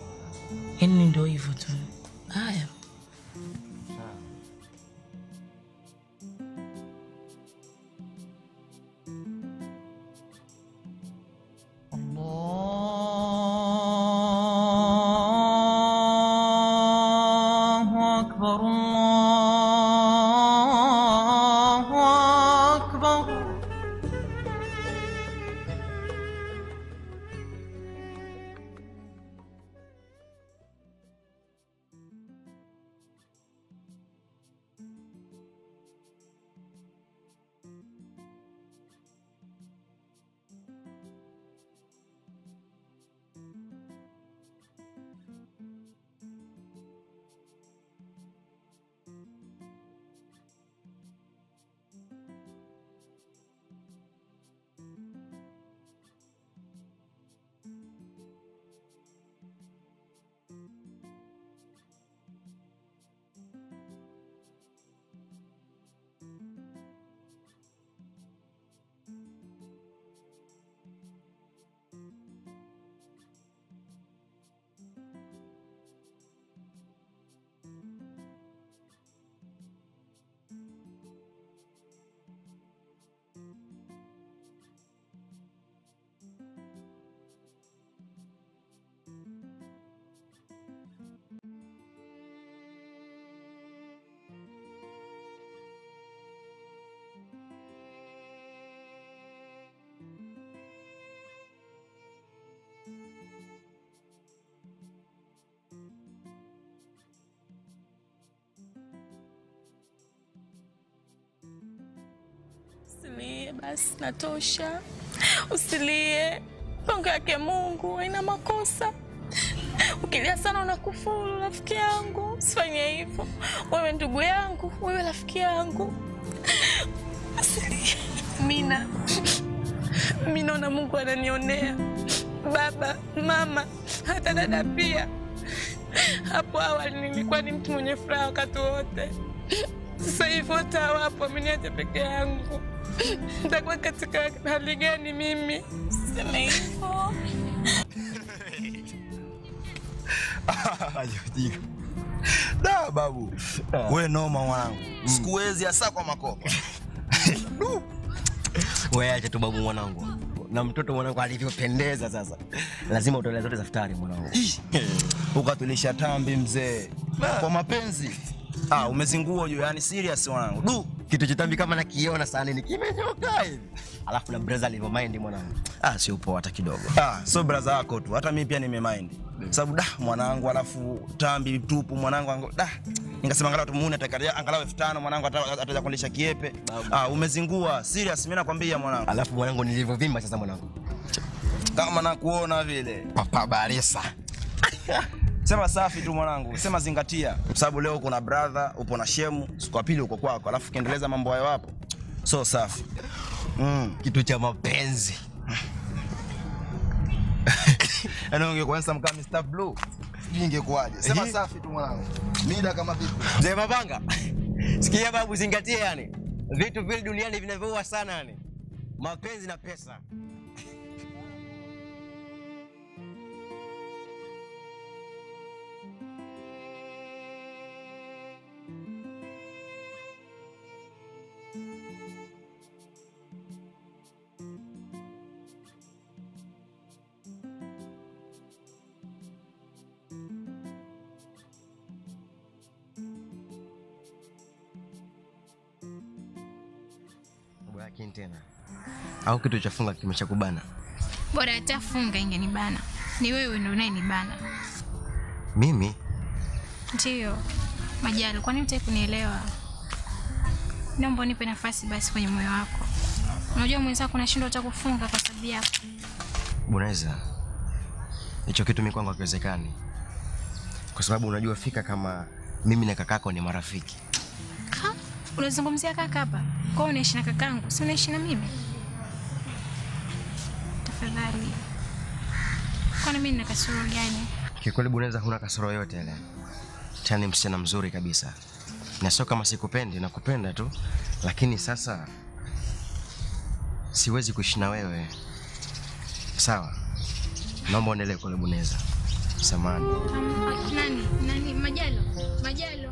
yaani ndio hivyo tu. Haya. الله أكبر الله أكبر Usilie basi, natosha. Usilie, pango yake Mungu haina makosa. Ukilia sana unakufuru, rafiki yangu. Usifanye hivyo. Wewe ndugu yangu, wewe rafiki yangu. Usilie. Mina, mi naona Mungu ananionea, baba, mama, hata dada pia. Hapo awali nilikuwa ni mtu mwenye furaha wakati wote. Sasa hivi wote hawapo, ameniacha peke yangu. Nitakuwa katika hali gani mimi? Sema hivyo. Ajojika. Da babu. We noma mwanangu. Sikuwezi hasa kwa makopa. Wewe acha tu babu mwanangu. Na mtoto mwanangu alivyopendeza sasa. Lazima utolee zote za futari mwanangu. Ukatulisha tambi mzee. Kwa mapenzi. Ah, umezingua juu yani serious mwanangu. Du, Kitu chitambi kama nakiona sana ni kimenyoka hivi. Alafu na brother alivyo mind mwanangu. ah, sio poa hata kidogo. Ah, so brother yako tu. Hata mimi pia nimemind. Sababu da mwanangu alafu tambi tupu mwanangu ango da. Nikasema angalau tumuone atakalia angalau 5000 mwanangu ata- ataja kuendesha kiepe. Ah, umezingua. Serious mimi nakwambia mwanangu. Alafu mwanangu nilivyovimba sasa mwanangu. Kama nakuona vile. Papa Baresa. Sema safi tu mwanangu, sema zingatia, kwa sababu leo uko na brother, upo na shemu, siku ya pili uko kwako, alafu ukiendeleza mambo hayo hapo, so safi. Mm. Kitu cha mapenzi. Yaani ungekuwa handsome kama Mr. Blue, sijui ingekuwaje. Sema Ehe. safi tu mwanangu. Mida kama vipi? Mzee Mapanga. Sikia babu, zingatia yani. Vitu vile duniani vinavyoua sana yani. Mapenzi na pesa. Lakini tena au kitu cha funga kimeshakubana. Bora hata funga ingenibana. Ni wewe ndio unayenibana. Mimi Ndiyo. Majali, kwani hutaki kunielewa? Naomba unipe nafasi basi kwenye moyo wako. Unajua mwenzako nashindwa hata kufunga kwa sababu yako. Bunaweza, hicho kitu mimi kwangu hakiwezekani, kwa sababu unajua fika kama mimi na kakako ni marafiki. Ha? Unazungumzia kaka hapa? Kwa hiyo unaishi na kakangu, si unaishi na mimi? Tafadhali. Kwani mimi nina kasoro gani? Kikweli Bunaweza, huna kasoro yote ile, tena ni msichana mzuri kabisa, na sio kama sikupendi, nakupenda tu, lakini sasa siwezi kuishi na wewe. Sawa, naomba uendelee kule Bunaweza. samani. Nani? Nani? Majalo. Majalo.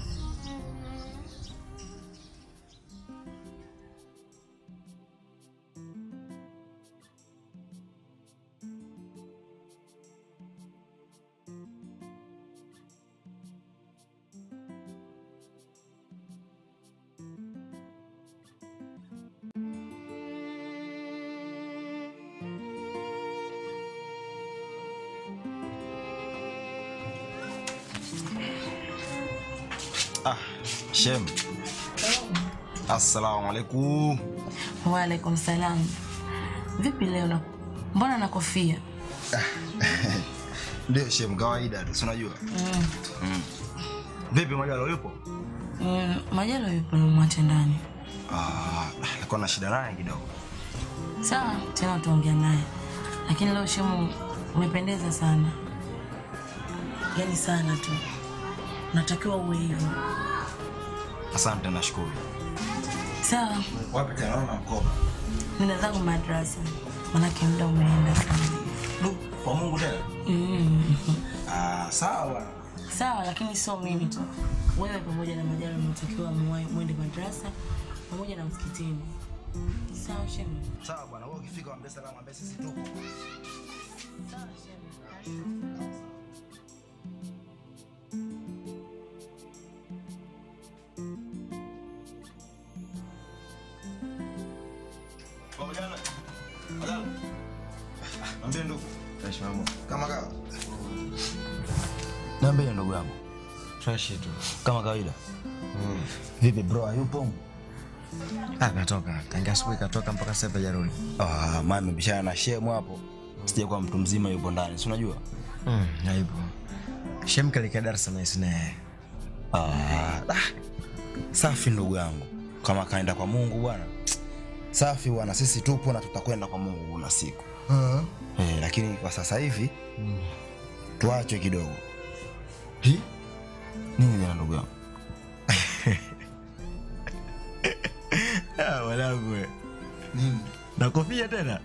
Ah, Shem. Assalamu alaikum. Waalaikum salam. Vipi leo na mbona na kofia? Ndio Shem, kawaida tu, si unajua. Mm. Mm. Vipi Majalo yupo? Mm, Majalo yupo nimwache ndani. Ah, alikuwa na shida naye kidogo. Sawa, tena utaongea naye. Lakini leo Shemu umependeza sana. Yaani sana tu. Unatakiwa uwe hivyo. Asante, nashukuru. Sawa, Wapi tena naona mkoba? nina zangu madrasa. Manake muda umeenda sana. Kwa Mungu tena. Mm. Ah, sawa. Sawa, lakini sio mimi tu. Wewe pamoja na Majalo mnatakiwa muwahi- mwende madrasa pamoja na msikitini. Sawa, Shemu. Sawa bwana, wewe ukifika waambie salamu, waambie sisi tuko. Sawa, Shemu. Majalo. Majalo. Ambie ndugu. Fresh mambo. Kama kawa. Niambie ndugu yangu. Fresh tu. Kama kawaida. Vipi bro, hayupo? Ah, katoka. Tangia asubuhi katoka mpaka sasa hivi hajarudi. Ah, mami bishana na shemu hapo. Sija kwa mtu mzima yupo ndani, si unajua? Mm, haipo. Shem kalika darasa na isne. Ah, ah, safi ndugu yangu. Kama kaenda kwa Mungu bwana. Safi bwana, sisi tupo na tutakwenda kwa Mungu kuna siku. Eh, lakini kwa sasa hivi tuache kidogo. Hi? Nini tena ndugu yangu? Ah, wanangu we. Nini? Na kofia tena?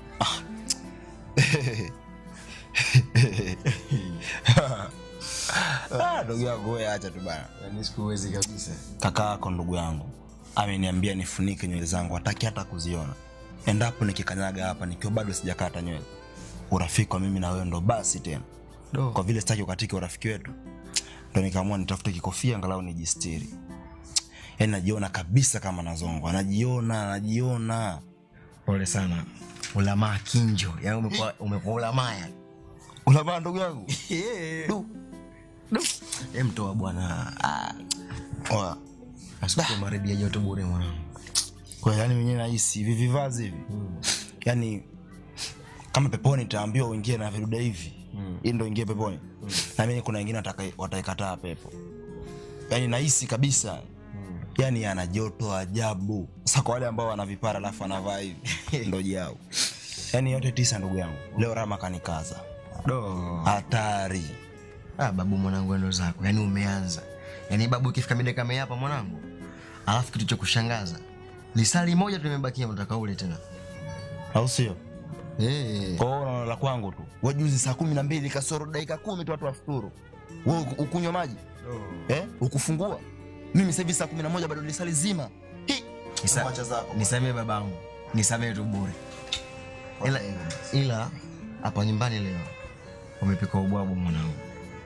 Ah, ndugu yangu wewe acha tu bana. Yaani sikuwezi kabisa. Kaka yako ndugu yangu ameniambia nifunike nywele zangu, hataki hata kuziona. Endapo nikikanyaga hapa nikiwa bado sijakata nywele, urafiki wa mimi na wewe ndo basi tena. Do. Kwa vile sitaki ukatike urafiki wetu, ndo nikaamua nitafute kikofia angalau nijistiri. Yaani najiona kabisa kama nazongwa, najiona, najiona. Pole sana. Ulamaa kinjo. Yaani umekuwa umekuwa ulamaya. Ulamaa ndugu yangu. Du. Du. Em toa bwana. Ah. Oya. Asikuwa maridi ya joto bure mwanangu. Kwa yani mwenyewe nahisi hivi vivazi hivi. Yaani kama peponi nitaambiwa uingie na vidude hivi. Hii ndo ingie peponi. Na mimi kuna wengine wataka- wataikataa pepo. Yaani nahisi kabisa. Yaani ana joto ajabu. Sasa kwa wale ambao wana vipara alafu anavaa hivi ndo jao. Yaani yote tisa ndugu yangu. Leo Rama kanikaza. Do. Hatari. Ah, babu mwanangu ndo zako. Yaani umeanza. Yaani babu ikifika mida kama hii hapa mwanangu. Alafu kitu cha kushangaza. Lisali moja tu limebakia mtaka ule tena. Au sio? Eh. Kwa hiyo unaona la kwangu tu. Wewe juzi saa kumi na mbili kasoro dakika kumi tu watu wafuturu. Wewe uku- ukunywa maji? Eh? Ukufungua? Mimi sasa hivi saa kumi na moja bado lisali zima. Hi. Nisa- Mwacha zako. Nisamee babangu. Nisamee tu bure. Ila ila hapa nyumbani leo umepika ubwabwa mwanangu.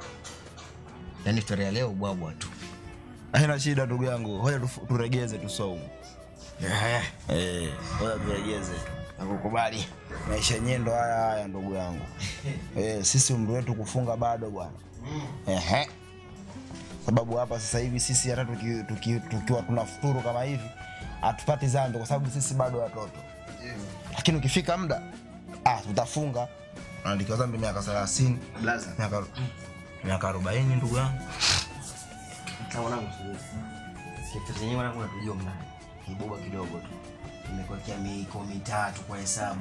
Yaani storia ya leo ubwabwa tu. Haina shida ndugu yangu. Hoja tufu- turegeze tu saumu. Eh. Eh, hoja turegeze tu. Nakukubali. Maisha yenyewe ndo haya haya ndugu yangu. Eh, sisi umri wetu kufunga bado bwana. Ehe. Sababu hapa sasa hivi sisi hata tuki- tuki- tukiwa tunafuturu kama hivi hatupati dhambi kwa sababu sisi bado watoto. Lakini ukifika muda ah, tutafunga. Naandikiwa dhambi miaka 30. Blaza. Miaka miaka 40 ndugu yangu. Kama mwanangu siwezi. Kitu chenyewe mwanangu natujua mnani. Kiboba kidogo tu. Nimekuwekea miiko mitatu kwa hesabu.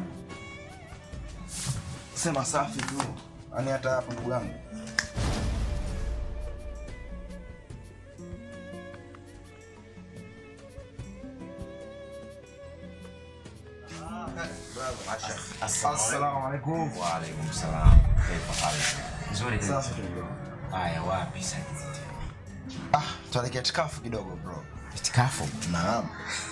Sema safi tu. Yaani hata hapo ndugu yangu. Assalamu alaikum. Wa alaikum salam. Kaifa hali? Vizuri tena. Sasa tuendelee. Haya, wapi sasa? Ah, tuelekea tikafu kidogo bro. Itikafu? Naam.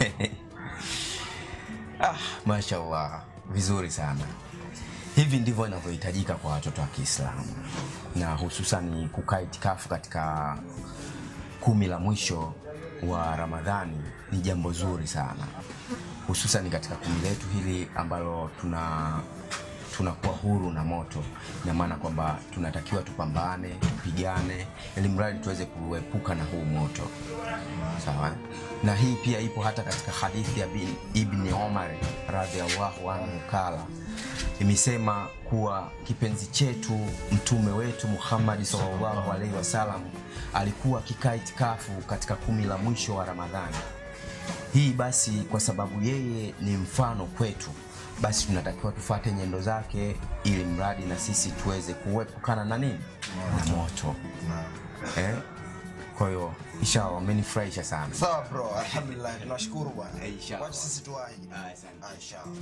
ah, mashallah, vizuri sana. Hivi ndivyo inavyohitajika kwa watoto wa Kiislamu, na hususan kukaa itikafu katika kumi la mwisho wa Ramadhani ni jambo zuri sana, hususan katika kumi letu hili ambalo tuna tunakuwa huru na moto. Ina maana kwamba tunatakiwa tupambane, tupigane, ili mradi tuweze kuepuka na huu moto. Sawa. eh? Na hii pia ipo hata katika hadithi ya bin- Ibni Omar radhiallahu anhu kala imesema kuwa kipenzi chetu mtume wetu Muhammad sallallahu alaihi wasallam alikuwa akikaa itikafu katika kumi la mwisho wa Ramadhani. Hii basi kwa sababu yeye ni mfano kwetu, basi tunatakiwa tufate nyendo zake ili mradi na sisi tuweze kuepukana na nini na moto eh? Kwa hiyo inshallah amenifurahisha sana. Sawa bro, alhamdulillah. Tunashukuru bwana. Inshallah. Wacha sisi tuwahi. Ah, inshallah.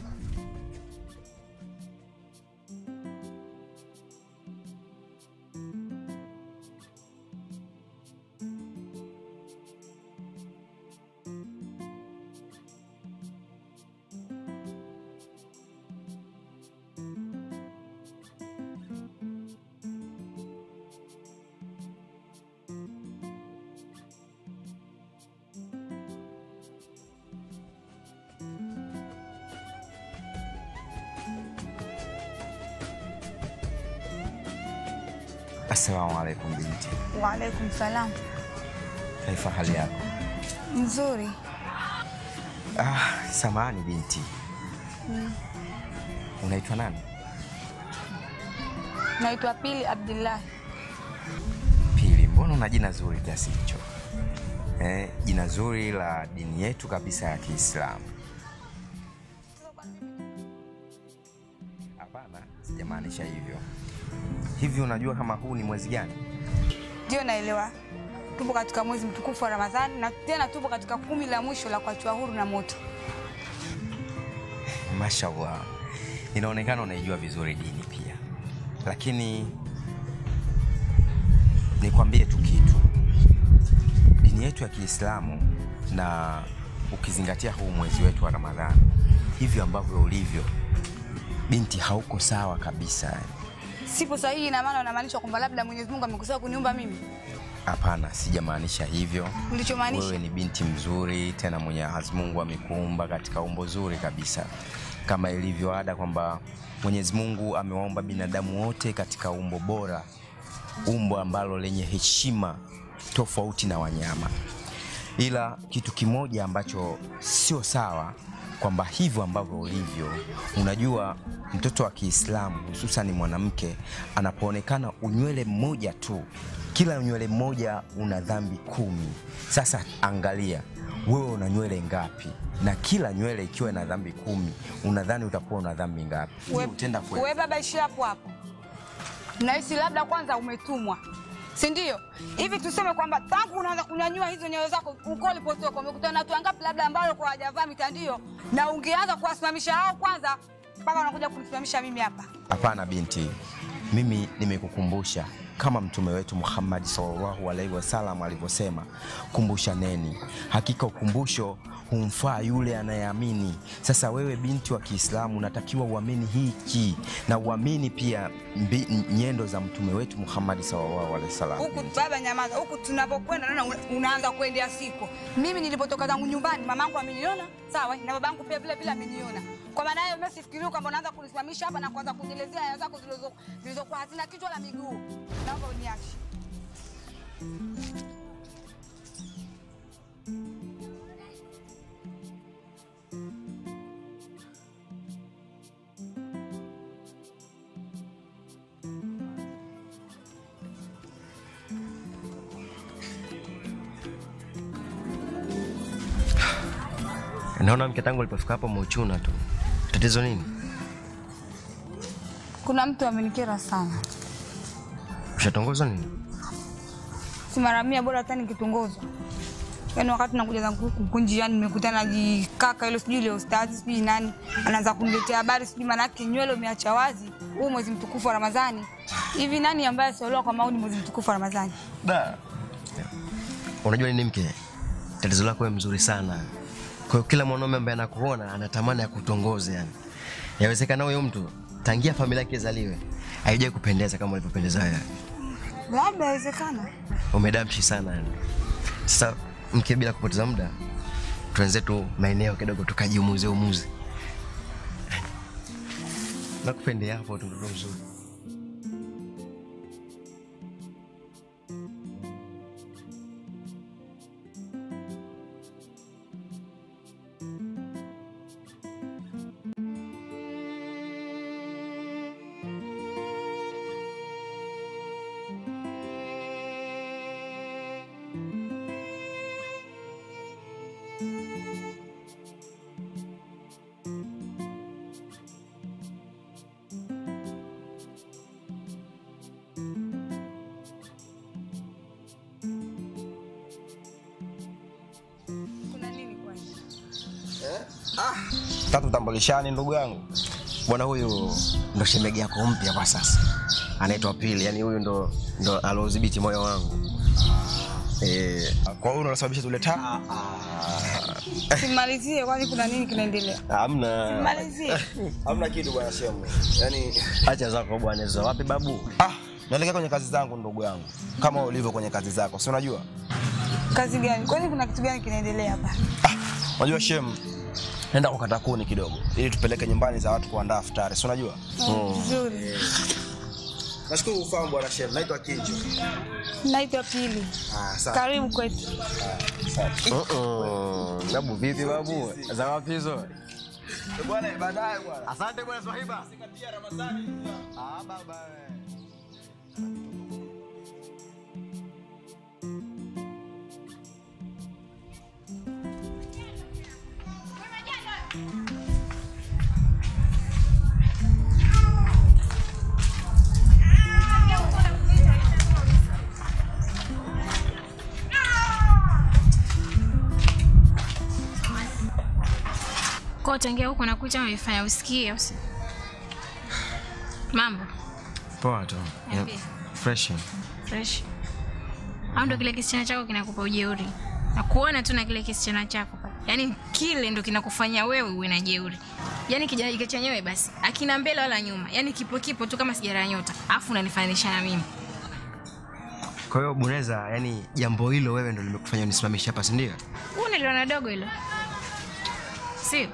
Assalamu alaikum binti, Waalaikum salam. kaifa hali yako? Nzuri. Ah, samahani binti, Mm. unaitwa nani? Naitwa Pili Abdullahi. Pili, mbona una jina zuri kiasi hicho? Eh, jina zuri la dini yetu kabisa ya Kiislamu. Hapana, sijamaanisha hivyo. Hivi unajua kama huu ni mwezi gani? Ndio naelewa. Tupo katika mwezi mtukufu wa Ramadhani na tena tupo katika kumi la mwisho la kuachiwa huru na moto. Mashallah, inaonekana unaijua vizuri dini pia, lakini nikwambie tu kitu, dini yetu ya Kiislamu na ukizingatia huu mwezi wetu wa Ramadhani, hivyo ambavyo ulivyo, binti, hauko sawa kabisa. Sipo sahihi, ina maana unamaanisha kwamba labda Mwenyezi Mungu amekosea kuniumba mimi? Hapana, sijamaanisha hivyo. Ulichomaanisha? Wewe ni binti mzuri, tena Mwenyezi Mungu amekuumba katika umbo zuri kabisa, kama ilivyo ada kwamba Mwenyezi Mungu amewaumba binadamu wote katika umbo bora, umbo ambalo lenye heshima tofauti na wanyama. Ila kitu kimoja ambacho sio sawa kwamba hivyo ambavyo ulivyo, unajua mtoto wa Kiislamu hususan mwanamke anapoonekana unywele mmoja tu, kila unywele mmoja una dhambi kumi. Sasa angalia wewe una nywele ngapi, na kila nywele ikiwa na dhambi kumi, unadhani utakuwa una dhambi ngapi? We- Utenda kweli? We baba, ishi hapo hapo. Nahisi labda kwanza umetumwa, si ndio? Hivi tuseme kwamba tangu unaanza kunyanyua hizo nyayo zako uko ulipotoka, umekutana na watu wangapi labda ambao kwa hawajavaa mitandio, na ungeanza kuwasimamisha hao kwanza mpaka unakuja kunisimamisha mimi hapa? Hapana binti, mimi nimekukumbusha kama mtume wetu Muhammad sallallahu alaihi wasallam alivyosema, kumbushaneni, hakika ukumbusho humfaa yule anayeamini. Sasa wewe binti wa Kiislamu unatakiwa uamini hiki na uamini pia mbi, nyendo za mtume wetu Muhammad sallallahu alaihi wasallam. Huku baba, nyamaza. Huku tunapokwenda naona una- unaanza kuendea siko. Mimi nilipotoka zangu nyumbani, mamangu ameniona sawa, na babangu pia vile vile ameniona. Kwa maana hiyo, mimi sifikiri kwamba unaanza kunisimamisha hapa na kuanza kunielezea aya zako zilizo- zilizokuwa hazina kichwa la miguu. Naomba uniache. Naona mke tangu alipofika hapo umeuchuna tu. Tatizo nini? Kuna mtu amenikera sana, Ushatongozwa nini? si mara mia, bora hata nikitongozwa. Yaani wakati nakuja zangu huku huku njiani nimekutana na jikaka hilo sijui ile ustazi sijui nani anaanza kuniletea habari sijui manake nywele umeacha wazi huu mwezi mtukufu wa Ramadhani. Hivi nani ambaye asiolewa kwa maoni mwezi mtukufu wa Ramadhani? Da. Unajua nini mke? Tatizo lako wewe mzuri sana. Kwa hiyo kila mwanaume ambaye anakuona anatamani akutongoze yani. Yawezekana huyo mtu tangia familia yake izaliwe haijai kupendeza kama ulivyopendeza wewe. Labda inawezekana. Umedamshi sana yani. Sasa mke, bila kupoteza muda, tuanze tu maeneo kidogo tukajiumuze umuze. Nakupendea hapo tu mtoto mzuri. Kuna nini kwani? tatu tambulishani ndugu yangu Bwana huyu ndo shemegi yako mpya kwa sasa, anaitwa Pili. Yani huyu ndo ndo aliodhibiti moyo wangu eh. Kwa hiyo unasababisha tule taa? Simalizie kwani kuna nini kinaendelea? Hamna, Simalizie. Hamna kitu bwana shemu. Yaani acha zako bwana, hizo wapi babu? Ah, naelekea kwenye kazi zangu ndugu yangu, kama ulivyo kwenye kazi zako, si unajua? Kazi gani? Kwani kuna kitu gani kinaendelea hapa? Unajua shemu, nenda kukata kuni kidogo, ili tupeleke nyumbani za watu kuandaa futari, si unajua? Oh, Vizuri. Nashukuru ufahamu bwana shemu, naitwa Kinjo. Naitwa Pili. Ah, sawa. Karibu kwetu. Uh-uh. Babu vipi babu? Za wapi hizo? Bwana baadaye bwana. Asante bwana Swahiba. Sikatia Ramadhani. Ah baba. Kwa tangia huko nakuja unaifanya usikie au si? Mambo Poa tu. Niambie. Fresh. fresh. Au ndo kile kisichana chako kinakupa ujeuri? Na kuona tu na kile kisichana chako pale. Yaani kile ndo kinakufanya wewe uwe na jeuri. Yaani kijana hiki chenyewe basi, akina mbele wala nyuma. Yaani kipo kipo tu kama sigara ya nyota. Alafu unanifananisha na mimi. Kwa hiyo Buneza, yani jambo hilo wewe ndo limekufanya unisimamishe hapa, si ndio? Huu niliona dogo hilo. Sio?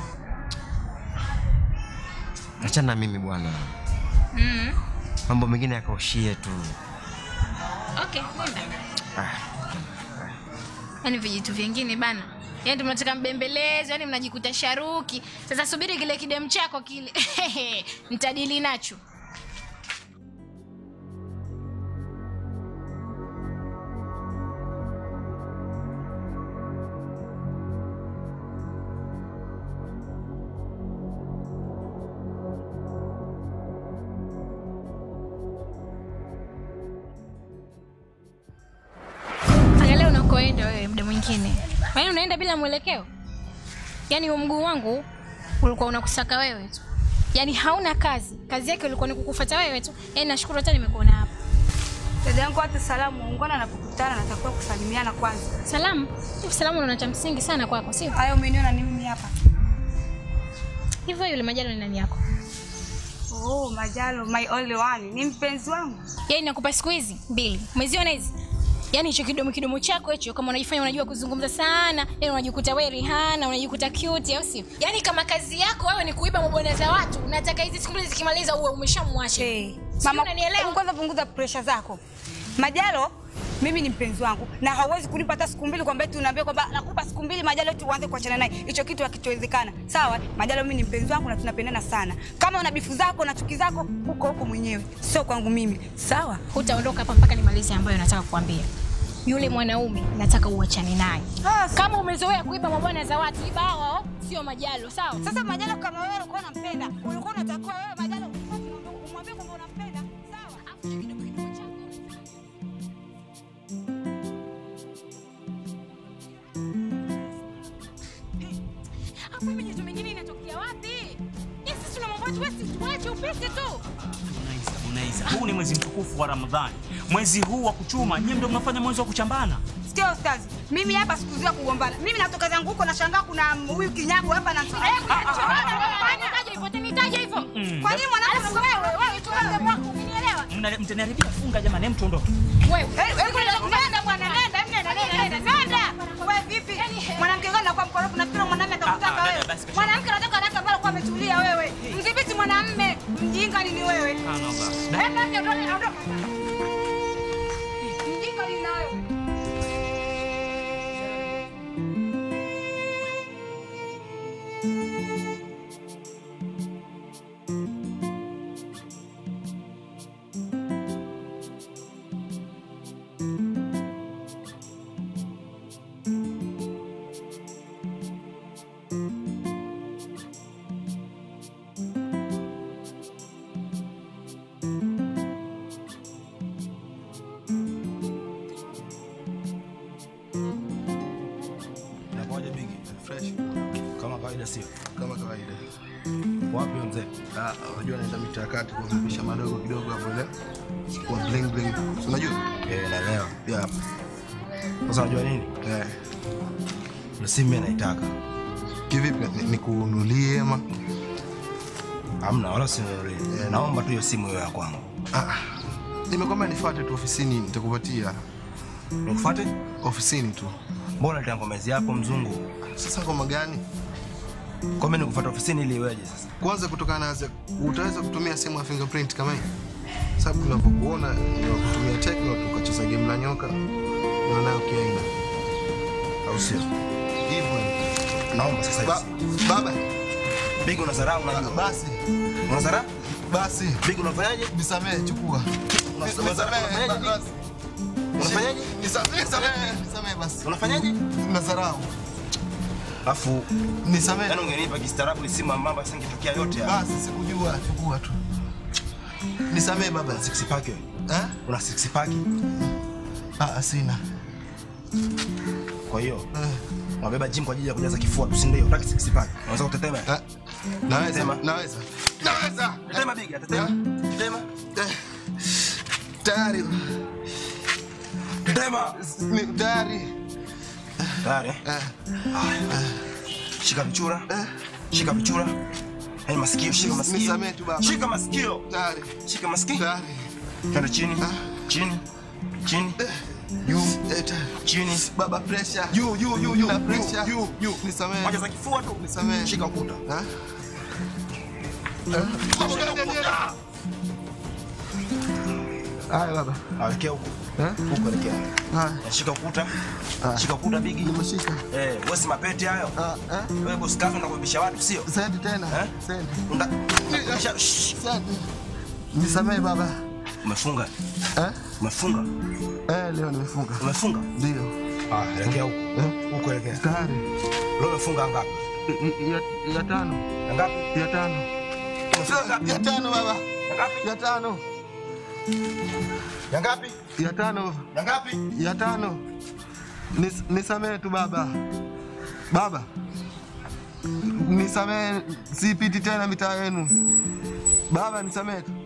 Achana na mimi bwana, Mm. mambo mengine yakaushie tu. Okay, nenda. Ah. Yaani vijitu vingine bana. Yaani ndio mnataka mbembelezo, yaani mnajikuta sharuki. Sasa subiri kile kidem chako kile. Mtadili nacho. Angalia unakoenda wewe muda mwingine. Yaani unaenda bila mwelekeo. Yaani huu mguu wangu ulikuwa unakusaka wewe tu. Yaani hauna kazi. Kazi yake ilikuwa ni kukufuata wewe tu. Yaani nashukuru hata nimekuona hapa. Dada yangu hata salamu ungana anapokutana natakiwa kusalimiana kwanza. Salamu? Hivi salamu unaona cha msingi sana kwako, sio? Haya umeniona ni mimi hapa. Hivyo yule Majalo ni nani yako? Oh, Majalo, my only one. Ni mpenzi wangu. Yaani nakupa siku hizi mbili. Umeziona hizi? Yaani hicho kidomo kidomo chako hicho kama unajifanya unajua kuzungumza sana, yaani unajikuta wewe Rihanna, unajikuta cute au sio? Yaani kama kazi yako wewe ni kuiba mabwana za watu, unataka hizi siku mbili zikimaliza uwe umeshamwacha. Hey, Mama, unanielewa? Hebu kwanza punguza pressure zako. Majalo, mimi ni mpenzi wangu na hauwezi kunipa hata siku mbili kwamba eti unaambia kwamba nakupa siku mbili Majalo eti uanze kuachana naye. Hicho kitu hakitowezekana. Sawa? Majalo, mimi ni mpenzi wangu na tunapendana sana. Kama una bifu zako na chuki zako huko huko mwenyewe, sio kwangu mimi. Sawa? Hutaondoka hapa mpaka nimalize ambayo nataka kukwambia. Yule mwanaume nataka uachane naye. Kama umezoea kuiba mabwana za watu, iba hao, sio Majalo, sawa? Sasa Majalo, kama wewe ulikuwa unampenda, ulikuwa unatakiwa wewe Majalo umwambie kwamba unampenda. Sawa? tuwezi tuache upite tu. Unaiza, unaiza. Huu ni mwezi mtukufu wa Ramadhani, mwezi huu wa kuchuma. Nyie ndio mnafanya mwezi wa kuchambana. Sikia ustazi, mimi hapa sikuzuia kugombana. Mimi natoka zangu huko nashangaa kuna huyu kinyago hapa na Nitaje hivyo, nitaje hivyo. Kwa nini mwanangu wewe wewe tu wewe mwako unielewa? Mna- Mtaniharibia funga jamani, hem tuondoke. Wewe nenda bwana nenda nenda nenda nenda nenda. Wewe vipi? Mwanamke gani anakuwa mkorofu na kila mwanamume atakutaka Ah, ah, wewe. dada, basi kesho. Mwanamke anataka anataka ambalo kwa ametulia wewe. Mdhibiti mwanamume, mjinga nini wewe? Subhanallah. Nenda nje ondoka ondoka. Mjinga nini na wewe? Inakuwaje bigi? Fresh. Kama kawaida sio? Kama kawaida. Wapi wewe mzee? Ah, unajua naenda mitaa kati kuvipisha madogo kidogo hapo ile. Kwa bling bling. Si Unajua? Eh, naelewa. Yeah. Sasa unajua nini? Eh. Na simu mimi naitaka. Kivipi? Ni- Nikununulie ama? Hamna, wala sinunulie. Naomba tu hiyo simu iwe ya kwangu. Ah. Nimekwambia nifuate tu ofisini nitakupatia. Nikufuate? Ofisini tu. Mbona nita ngomezi yako mzungu? Sasa ngoma gani? Kwa mimi nikufuata ofisini ili iweje sasa? Kwanza kutokana na utaweza kutumia simu ya fingerprint kama hii? Sababu tunapokuona ni wa kutumia Tecno tukacheza game la nyoka. Na nayo kiaina. Au sio? Hivyo. Naomba sasa hivi. Baba. Bigi unadharau unajua. Basi. Unadharau? Basi. Bigi unafanyaje? Nisamee, chukua. Unafanyaje? Basi. Unafanyaje? Nisamee, nisamee, nisamee basi. Unafanyaje? Nadharau. Afu nisamee. Yaani ungenipa kistaarabu simu ambamba singetokea yote haya. Basi sikujua, chukua tu. Nisamee baba. Six pack wewe. Eh? Una six pack? Ah, sina. Kwa hiyo unabeba gym kwa ajili ya kujaza kifua tu, si ndio? Unataka six pack. Unaweza kutetema? Naweza, naweza. Naweza. Tetema bigi, tetema. Tetema. Tayari. Tetema. Ni tayari. Tayari. eh? Haya. Shika vichura. Shika vichura. Yaani masikio, shika masikio. Nisamee tu baba. Shika masikio. Tayari. Shika masikio. Tayari. Twende chini. Chini. Chini. Juu. Chini. Baba pressure. Juu, juu, juu, juu. Na pressure. Juu, juu. Nisamee. Moja za kifua tu. Nisamee. Shika ukuta. Ha? Shika ukuta. Haya baba. Elekea huko. Huko elekea. Haya. Shika ukuta. Shika ukuta bigi. Nimeshika. Eh, wewe si mapete hayo. Wewe boss kazi unakubisha watu sio? Sasa tena. Sasa. Unda. Unakubisha. Sasa. Nisamee baba. Umefunga? Eh? Umefunga? Eh, leo nimefunga. Umefunga? Ndio. Ah, elekea huko. Huko elekea. Tayari. Leo umefunga ngapi? Ya, ya tano. Ngapi? Ya tano. Ya tano baba. Ngapi? Ya tano. Ya ngapi? Ya tano. Ya ngapi? Ya tano. Nis, nisamee tu baba. Baba. Nisamee, sipiti tena mitaa yenu. Baba, nisamee tu.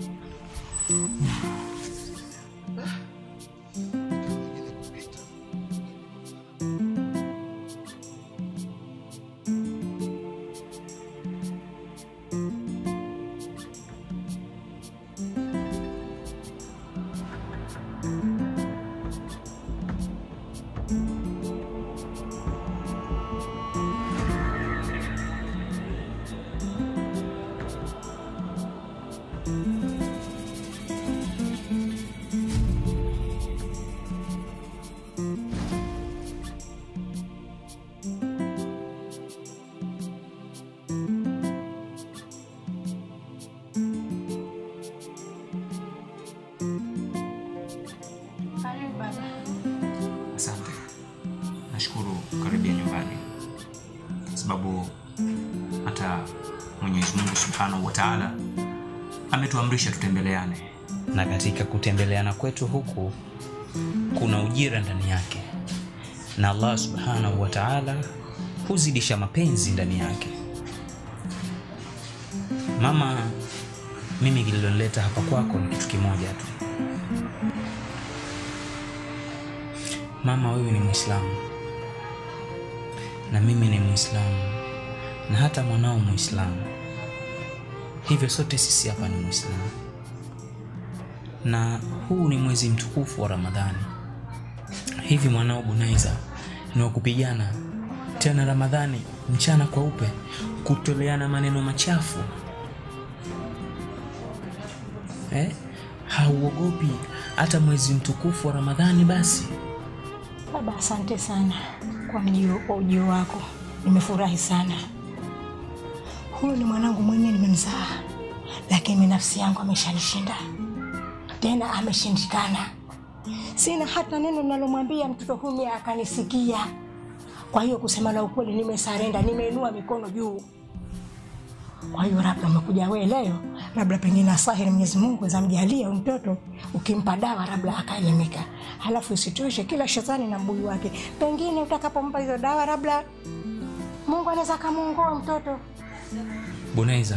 Asante, nashukuru karibia nyumbani, kwa sababu hata Mwenyezi Mungu Subhanahu wa Ta'ala ametuamrisha tutembeleane, na katika kutembeleana kwetu huku kuna ujira ndani yake, na Allah Subhanahu wa Ta'ala huzidisha mapenzi ndani yake. mama mimi kililonileta hapa kwako ni kitu kimoja tu mama wewe ni mwislamu na mimi ni mwislamu na hata mwanao mwislamu hivyo sote sisi hapa ni mwislamu na huu ni mwezi mtukufu wa ramadhani hivi mwanao bunaiza ni wa kupigana tena ramadhani mchana kweupe kutoleana maneno machafu eh? hauogopi hata mwezi mtukufu wa ramadhani basi Baba, asante sana kwa mjio, kwa ujio wako. Nimefurahi sana. Huyu ni mwanangu mwenyewe nimemzaa, lakini nafsi yangu ameshanishinda, tena ameshindikana. Sina hata neno ninalomwambia mtoto huyu akanisikia. Kwa hiyo kusema la ukweli, nimesarenda, nimeinua mikono juu. Kwa hiyo labda umekuja wewe leo, labda pengine asahiri Mwenyezi Mungu zamjalia huyu mtoto, ukimpa dawa labda akaelimika. Halafu isitoshe, kila shetani na mbuyu wake, pengine utakapompa hizo dawa, labda Mungu anaweza akamuongoa mtoto. bunaiza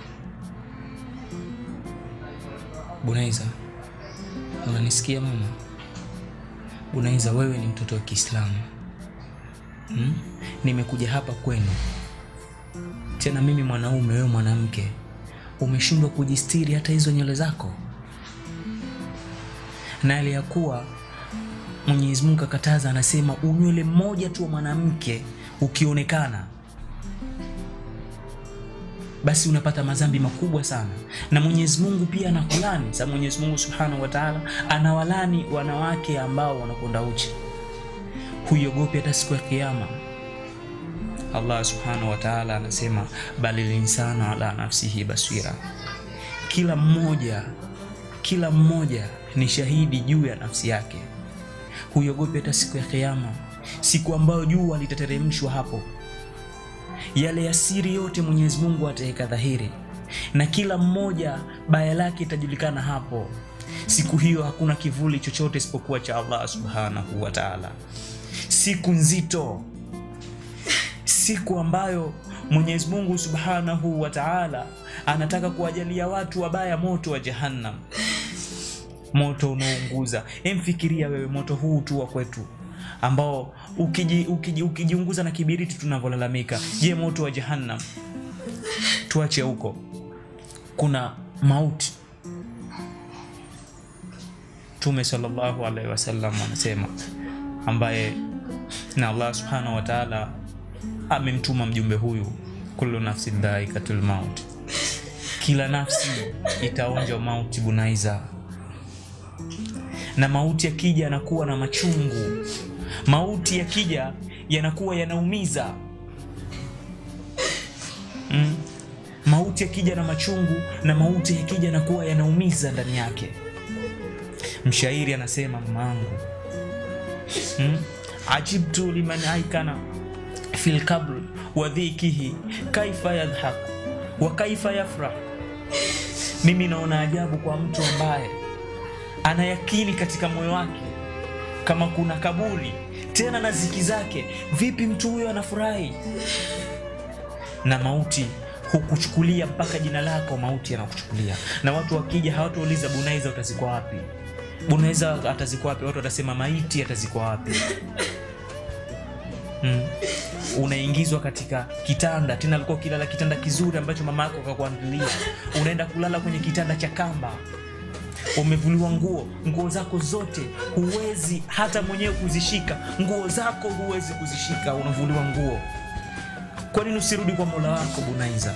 bunaiza unanisikia mama bunaiza wewe ni mtoto wa kiislamu hmm? nimekuja hapa kwenu tena mimi mwanaume wewe mwanamke umeshindwa kujistiri hata hizo nywele zako na hali ya kuwa mwenyezi mungu akataza anasema unywele mmoja tu wa mwanamke ukionekana basi unapata madhambi makubwa sana na mwenyezi mungu pia anakulani sa mwenyezi mungu subhanahu wataala anawalani wanawake ambao wanakwenda uchi huiogopi hata siku ya kiama allah subhanahu wataala anasema bali linsana ala nafsihi basira kila mmoja kila mmoja ni shahidi juu ya nafsi yake huiogopi hata siku ya kiama siku ambayo jua litateremshwa hapo yale ya siri yote mwenyezi mungu ataweka dhahiri na kila mmoja baya lake itajulikana hapo siku hiyo hakuna kivuli chochote isipokuwa cha allah subhanahu wa taala siku nzito siku ambayo mwenyezi mungu subhanahu wa taala anataka kuwajalia watu wabaya moto wa jahannam moto unaounguza emfikiria wewe moto huu tu wa kwetu ambao ukiji, ukiji, ukijiunguza na kibiriti tunavyolalamika je moto wa jahannam tuache huko kuna mauti tume salllahu alaihi wasallam anasema ambaye na allah subhanahu wa taala amemtuma mjumbe huyu kullu nafsin dhaikatul maut kila nafsi itaonja mauti bunaiza na mauti yakija yanakuwa na machungu mauti yakija yanakuwa yanaumiza mm. mauti yakija na machungu na mauti yakija yanakuwa yanaumiza ndani yake mshairi anasema mamaangu mm. ajibtu liman aikana fi lkabr wa dhikihi kaifa yadhhak wa kaifa yafrah mimi naona ajabu kwa mtu ambaye ana yakini katika moyo wake kama kuna kaburi tena na ziki zake vipi mtu huyo anafurahi na mauti hukuchukulia mpaka jina lako mauti yanakuchukulia na watu wakija hawatauliza bunaiza utazikwa wapi bunaiza atazikwa wapi watu watasema maiti atazikwa wapi mm. unaingizwa katika kitanda tena alikuwa ukilala kitanda kizuri ambacho mama yako akakuandalia unaenda kulala kwenye kitanda cha kamba umevuliwa nguo nguo zako zote huwezi hata mwenyewe kuzishika nguo zako huwezi kuzishika unavuliwa nguo kwa nini usirudi kwa mola wako bunaiza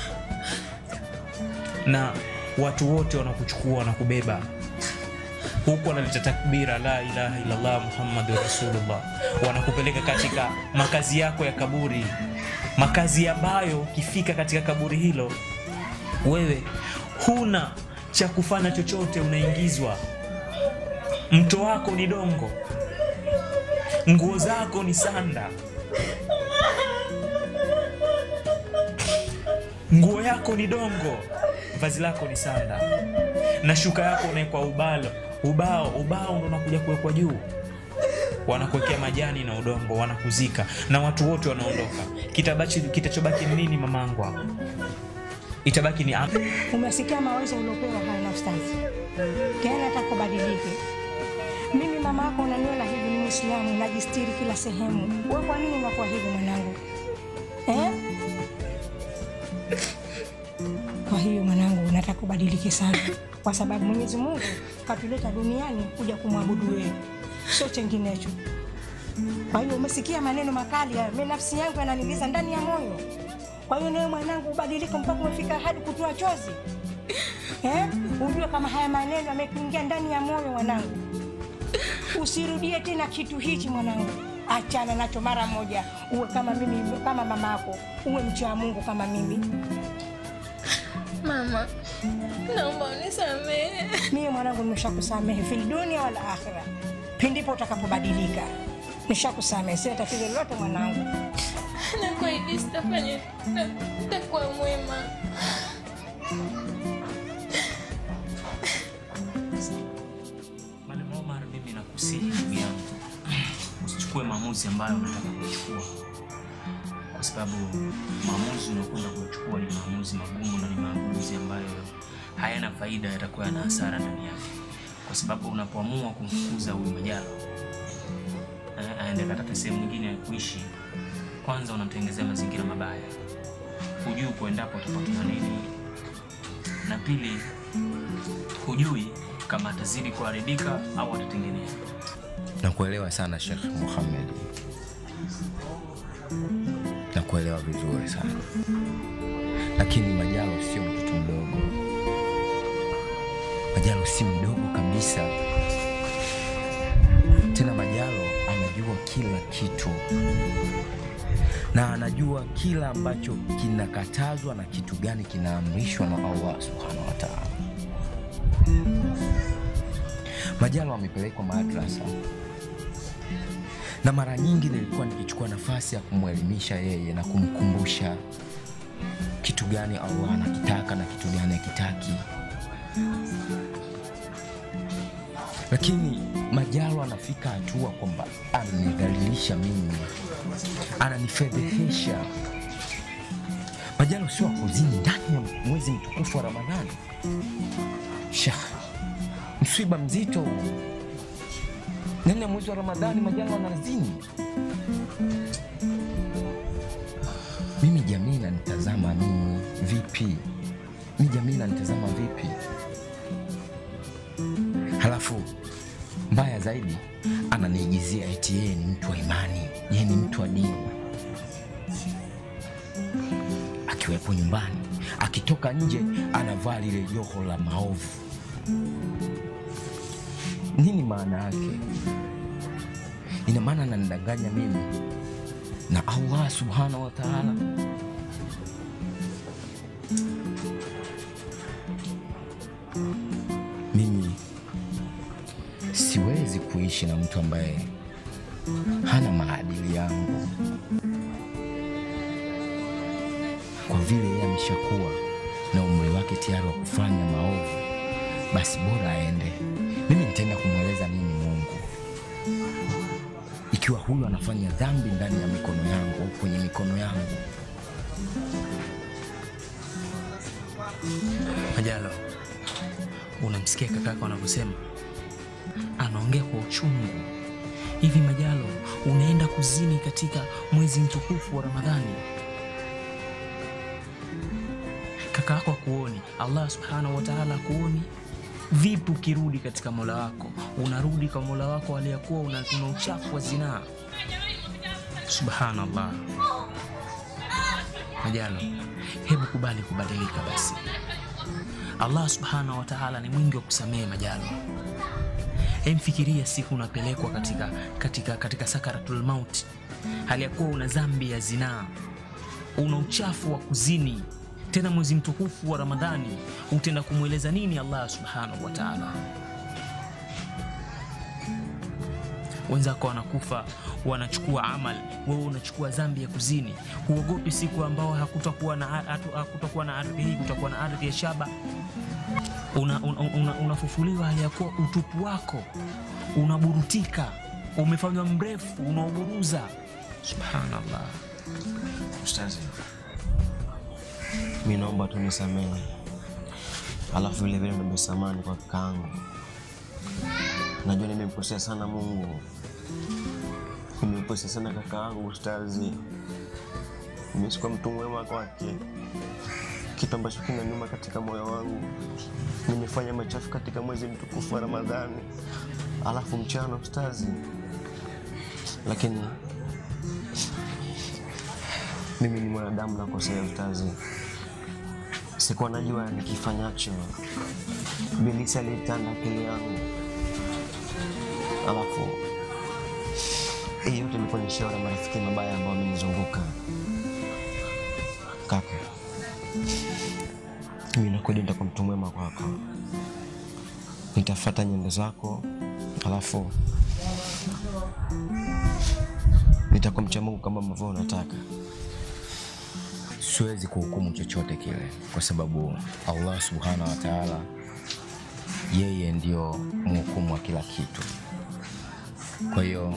na watu wote wanakuchukua wanakubeba huku wanaleta takbira la ilaha illallah muhammadu rasulullah wanakupeleka katika makazi yako ya kaburi makazi ambayo ukifika katika kaburi hilo wewe huna cha kufanya chochote unaingizwa mto wako ni dongo nguo zako ni sanda nguo yako ni dongo vazi lako ni sanda na shuka yako unaekwa ubalo ubao ubao ndo unakuja kuwekwa juu wanakuwekea majani na udongo wanakuzika na watu wote wanaondoka Kitabachi- kitachobaki ni nini mamangu hapo itabaki ni am- Umesikia mawazo uliopewa haya na ustazi, tena atakubadilike. Mimi mama yako unaniona hivi, ni Muislamu, najistiri kila sehemu. Wewe kwa nini unakuwa hivi mwanangu eh? Kwa hiyo mwanangu, nataka ubadilike sana, kwa sababu Mwenyezi Mungu katuleta duniani kuja kumwabudu wewe, sio chenginecho. Kwa hiyo umesikia maneno makali hayo, mimi nafsi yangu yananiuliza ndani ya moyo. Kwa hiyo nawe mwanangu ubadilike mpaka umefika hadi kutoa chozi eh? Ujue kama haya maneno yamekuingia ndani ya moyo mwanangu, usirudie tena kitu hichi mwanangu, achana nacho mara moja, uwe kama mimi, kama mama yako, uwe mcha wa Mungu kama mimi. Mama, naomba unisamehe. Mimi mwanangu, nimeshakusamehe fil dunia wala akhira, pindipo utakapobadilika. Nishakusamehe, sina tatizo lolote mwanangu. Nakuahidi sitafanya, nitakuwa mwema. Mwalimu Omar, mimi nakusihi ndugu yangu, usichukue maamuzi ambayo unataka kuchukua, kwa sababu maamuzi unakwenda kuchukua ni maamuzi magumu na ni maamuzi ambayo hayana faida, yatakuwa yana hasara ndani yake, kwa sababu unapoamua kumfukuza huyu Majalo eh, aende katika sehemu nyingine ya kuishi, kwanza unamtengenezea mazingira mabaya, hujui kuendapo utapatana nini, na pili hujui kama atazidi kuharibika au atatengenea. Nakuelewa sana Sheikh Muhammad, nakuelewa vizuri sana, lakini Majalo sio mtoto mdogo. Majalo si mdogo kabisa, tena Majalo anajua kila kitu na anajua kila ambacho kinakatazwa na kitu gani kinaamrishwa na Allah subhanahu wa ta'ala. Majalo amepelekwa madrasa na mara nyingi nilikuwa nikichukua nafasi ya kumwelimisha yeye na kumkumbusha kitu gani Allah anakitaka na kitu gani hakitaki, lakini Majalo anafika hatua kwamba ananidhalilisha mimi, ananifedhehesha. Majalo sio akuzini ndani ya mwezi mtukufu wa Ramadhani. Shekh, msiba mzito huu. ndani ya mwezi wa Ramadhani, Majalo anazini. Mimi jamii nanitazama mimi vipi? Mi jamii nanitazama vipi? Halafu mbaya zaidi ananiigizia eti yeye ni mtu wa imani, yeye ni mtu wa dini. Akiwepo nyumbani, akitoka nje anavaa lile joho la maovu. Nini maana yake? Ina maana ananidanganya mimi na Allah subhanahu wa ta'ala. Mimi siwezi kuishi na mtu ambaye hana maadili yangu, kwa vile yeye ameshakuwa na umri wake tayari wa kufanya maovu, basi bora aende. Mimi nitaenda kumweleza nini Mungu ikiwa huyu anafanya dhambi ndani ya mikono yangu au kwenye mikono yangu? Majalo, unamsikia kakako anavyosema, anaongea kwa uchungu. Hivi Majalo, unaenda kuzini katika mwezi mtukufu wa Ramadhani, kaka yako akuoni, Allah subhanahu wa ta'ala akuoni. Vipi ukirudi katika mola wako? Unarudi kwa mola wako aliyekuwa una, una uchafu wa zinaa. Subhanallah. Majalo, hebu kubali kubadilika basi. Allah subhanahu wa ta'ala ni mwingi wa kusamehe Majalo. Emfikiria siku unapelekwa katika, katika, katika sakaratul mauti, hali ya kuwa una dhambi ya zinaa, una uchafu wa kuzini, tena mwezi mtukufu wa Ramadhani, utaenda kumweleza nini Allah subhanahu wa ta'ala? Wenzako wanakufa wanachukua amal, wewe unachukua dhambi ya kuzini. Huogopi siku ambao hakutakuwa na, hatu- hakutakuwa na ardhi hii, kutakuwa na ardhi ya shaba unafufuliwa una, una, unafufuliwa hali ya kuwa utupu wako unaburutika, umefanywa mrefu, unaoburuza. Subhanallah. Ustazi, mi naomba tu nisamehe, alafu vile vile niombe samani kwa kakaangu. Najua nimemkosea sana Mungu, nimemkosea sana kakaangu Ustazi. Mimi sikuwa mtu mwema kwake, kitu ambacho kina nyuma katika moyo wangu. Nimefanya machafu katika mwezi mtukufu wa Ramadhani, alafu mchana Ustazi, lakini mimi ni mwanadamu nakosea Ustazi. Sikuwa najua nikifanyacho. Bilisi alitanda akili yangu, alafu hii yote ilikuwa ni shauri ya marafiki mabaya ambao wamenizunguka. Kaka, mimi nakwenda nitakuwa mtu mwema kwako, nitafuata nyendo zako, alafu nitakuwa mcha Mungu kama ambavyo unataka. siwezi kuhukumu chochote kile kwa sababu Allah subhanahu wa taala yeye ndio mhukumu wa kila kitu. Kwa hiyo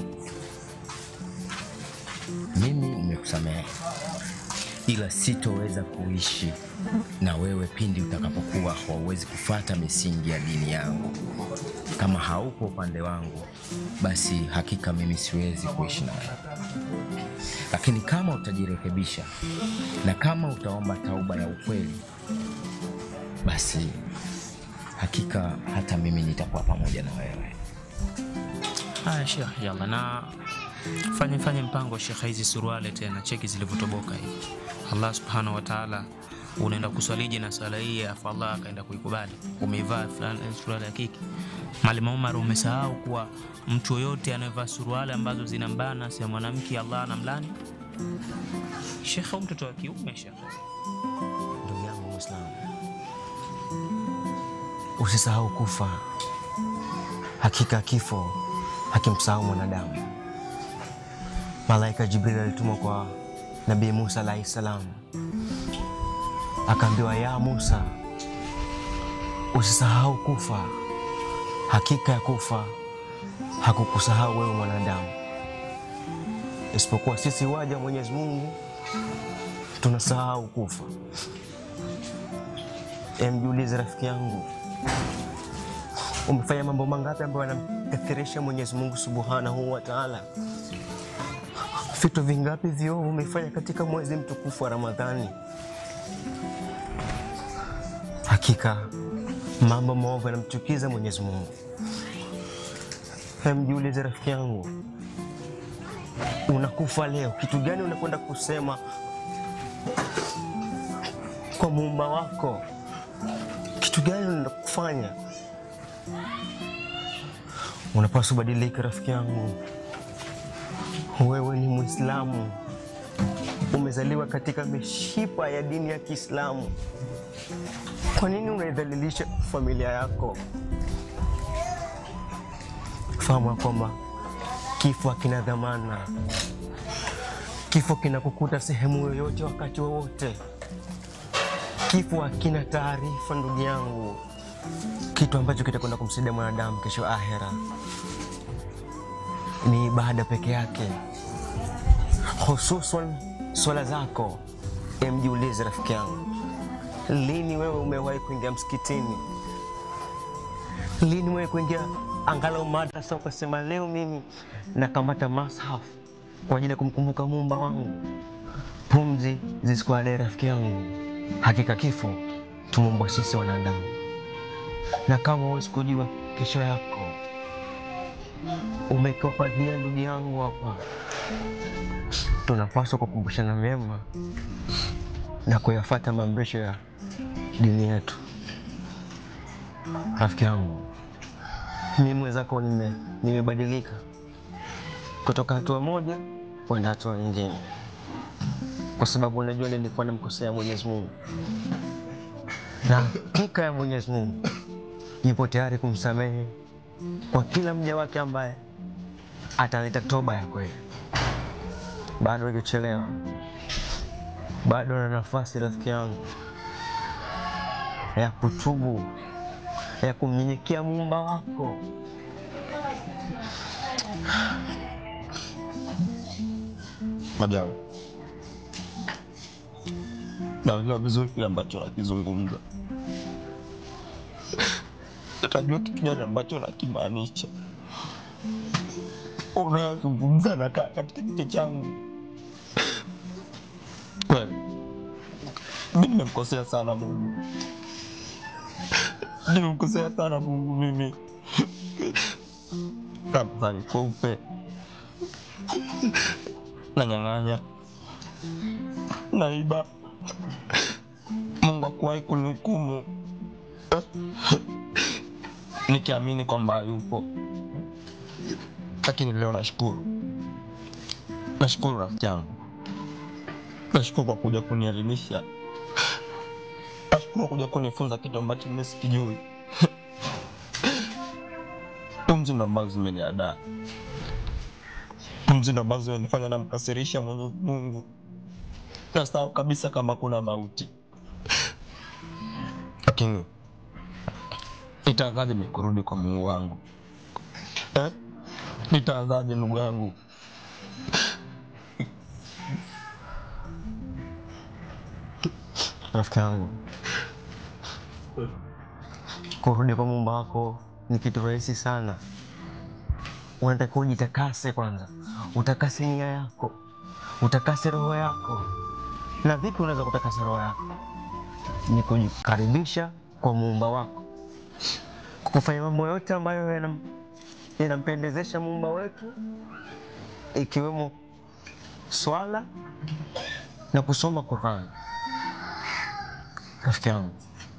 mimi nimekusamehe, ila sitoweza kuishi na wewe pindi utakapokuwa hauwezi kufata misingi ya dini yangu. Kama haupo upande wangu, basi hakika mimi siwezi kuishi na wewe lakini kama utajirekebisha na kama utaomba tauba ya ukweli, basi hakika hata mimi nitakuwa pamoja na wewe. Haya Sheikh, yalla na fanye fanye mpango Sheikh, hizi suruale tena cheki zilivyotoboka hivi. Allah subhanahu wa ta'ala unaenda kuswaliji na swala hii afu Allah akaenda kuikubali. Umeivaa fulani suruale ya kike. Mwalimu Umar, umesahau kuwa mtu yoyote anayevaa suruale ambazo zinambana si ya mwanamke Allah anamlani. Sheikh, huyu mtoto wa kiume Sheikh. Ndugu yangu Muislamu, usisahau kufa. Hakika kifo hakimsahau mwanadamu. Malaika Jibril alitumwa kwa Nabii Musa alaihi salam, akaambiwa ya Musa, usisahau kufa. Hakika ya kufa hakukusahau wewe mwanadamu, isipokuwa sisi waja wa Mwenyezi Mungu tunasahau kufa. Emjiulize rafiki yangu, umefanya mambo mangapi ambayo yanamkathirisha Mwenyezi Mungu subhanahu wa taala? Vitu vingapi viovu umefanya katika mwezi mtukufu wa Ramadhani? Hakika mambo maovu yanamchukiza Mwenyezi Mungu. Emjiulize rafiki yangu, unakufa leo, kitu gani unakwenda kusema kwa muumba wako? Kitu gani unaenda kufanya? Unapaswa ubadilike rafiki yangu. Wewe ni Mwislamu, umezaliwa katika mishipa ya dini ya Kiislamu. Kwa nini unaidhalilisha familia yako? Fahamu ya kwamba kifo hakina dhamana. Kifo kinakukuta sehemu yoyote, wakati wowote. Kifo hakina taarifa, ndugu yangu. Kitu ambacho kitakwenda kumsaidia mwanadamu kesho ahera ni ibada peke yake, hususan swala zako. Emjiulize rafiki yangu, lini wewe umewahi kuingia msikitini? Lini umewahi kuingia angalau madrasa ukasema leo mimi nakamata mashaf kwa ajili ya kumkumbuka muumba wangu? Pumzi zisikualee rafiki yangu, hakika kifo tumeumbwa sisi wanadamu, na kama huwezi kujua kesho yako umekopadia ndugu yangu hapa, tunapaswa kukumbushana mema na kuyafata maamrisho ya dini yetu. Rafiki yangu, mimi mwenzako nime- nimebadilika kutoka hatua moja kwenda hatua nyingine, kwa sababu unajua nilikuwa namkosea Mwenyezi Mungu, na hakika ya Mwenyezi Mungu yupo tayari kumsamehe kwa kila mja wake ambaye ataleta toba ya kweli. Bado hajachelewa, bado na nafasi rafiki yangu ya kutubu, ya kumnyenyekea muumba wako. Majawe, naelewa vizuri kile ambacho nakizungumza, natajua kitu gani ambacho nakimaanisha. Unayozungumza nakaa katika kichwa changu. Kweli mi nimemkosea sana Mungu, nimemkosea sana Mungu mimi. Ramadhani kweupe, nanyang'anya, naiba, Mungu akuwahi kunihukumu nikiamini kwamba yupo, lakini leo nashukuru, nashukuru rafiki yangu, nashukuru kwa kuja kunielimisha, nashukuru kwa kuja kunifunza kitu ambacho mimi sikijui. Pumzi ndo ambazo zimeniadaa, pumzi ndo ambazo zimenifanya namkasirisha Mwenyezi Mungu. Nasahau kabisa kama kuna mauti, lakini nitaanzaje mimi kurudi kwa Mungu wangu eh? Nitaanzaje ndugu yangu? Rafiki yangu, kurudi kwa Muumba wako ni kitu rahisi sana. Unatakiwa ujitakase kwanza, utakase nia yako, utakase roho yako. Na vipi unaweza kutakasa roho yako? Ni kujikaribisha kwa Muumba wako, kwa kufanya mambo yote ambayo yanam- yanampendezesha Muumba wetu, ikiwemo swala na kusoma Qur'an. Rafiki yangu,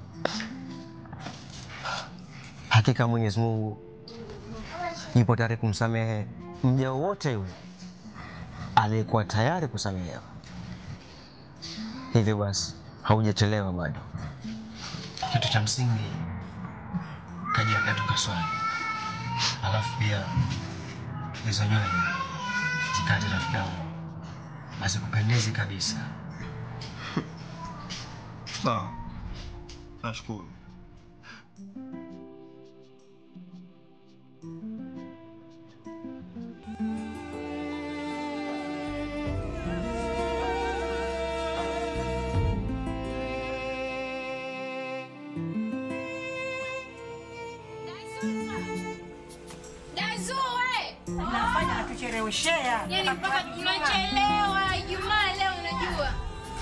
hakika Mwenyezi Mungu yupo tayari kumsamehe mja wowote yule aliyekuwa tayari kusamehewa. Hivyo basi, haujachelewa bado. Kitu cha msingi kajiandaa tukaswali, alafu pia hizo nywele zikate, rafiki yangu, hazikupendezi kabisa. Sawa, nashukuru. Dazue! Unafanya natucheleweshea. Yaani mpaka tunachelewa Ijumaa leo unajua.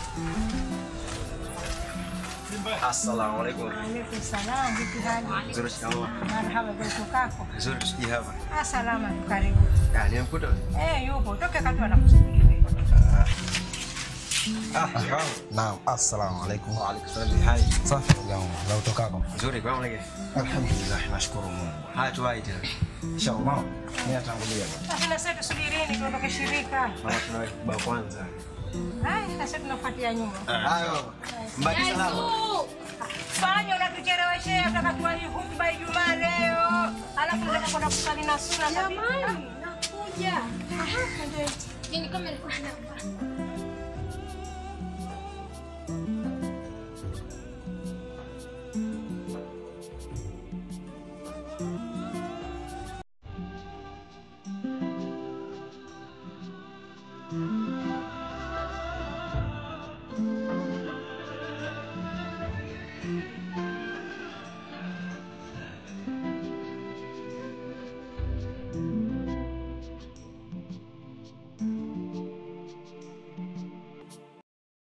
Assalamu alaikum. Alaikum salam, vipi hali? Nzuri, shikamoo. Marhaba, vipi kako? Nzuri, tusije hapa. Ah, salama tu, karibu. Ah, nimemkuta. Eh, yupo. Toke katu anakusubiri. Ah, shikamoo. Naam, assalamu alaikum. Wa alaikum salam. Hai. Safi ndugu yangu, la utokako? Nzuri, kwa mlege. Alhamdulillah, nashukuru Mungu. Haya tuwai tena. Inshallah. Mimi natangulia bwana. Sasa na sisi tusubirini tuondoke shirika. Mama tunawai kubwa kwanza. Haya, na sisi tunafuatia nyuma. Hayo. Mbaki salama. Fanya unatucheleweshea utaka tuwahi hutuba Ijumaa leo. Alafu nataka kwenda kusali na suna Jamani, nakuja. Aha, ndio. Yaani kama nilikuwa na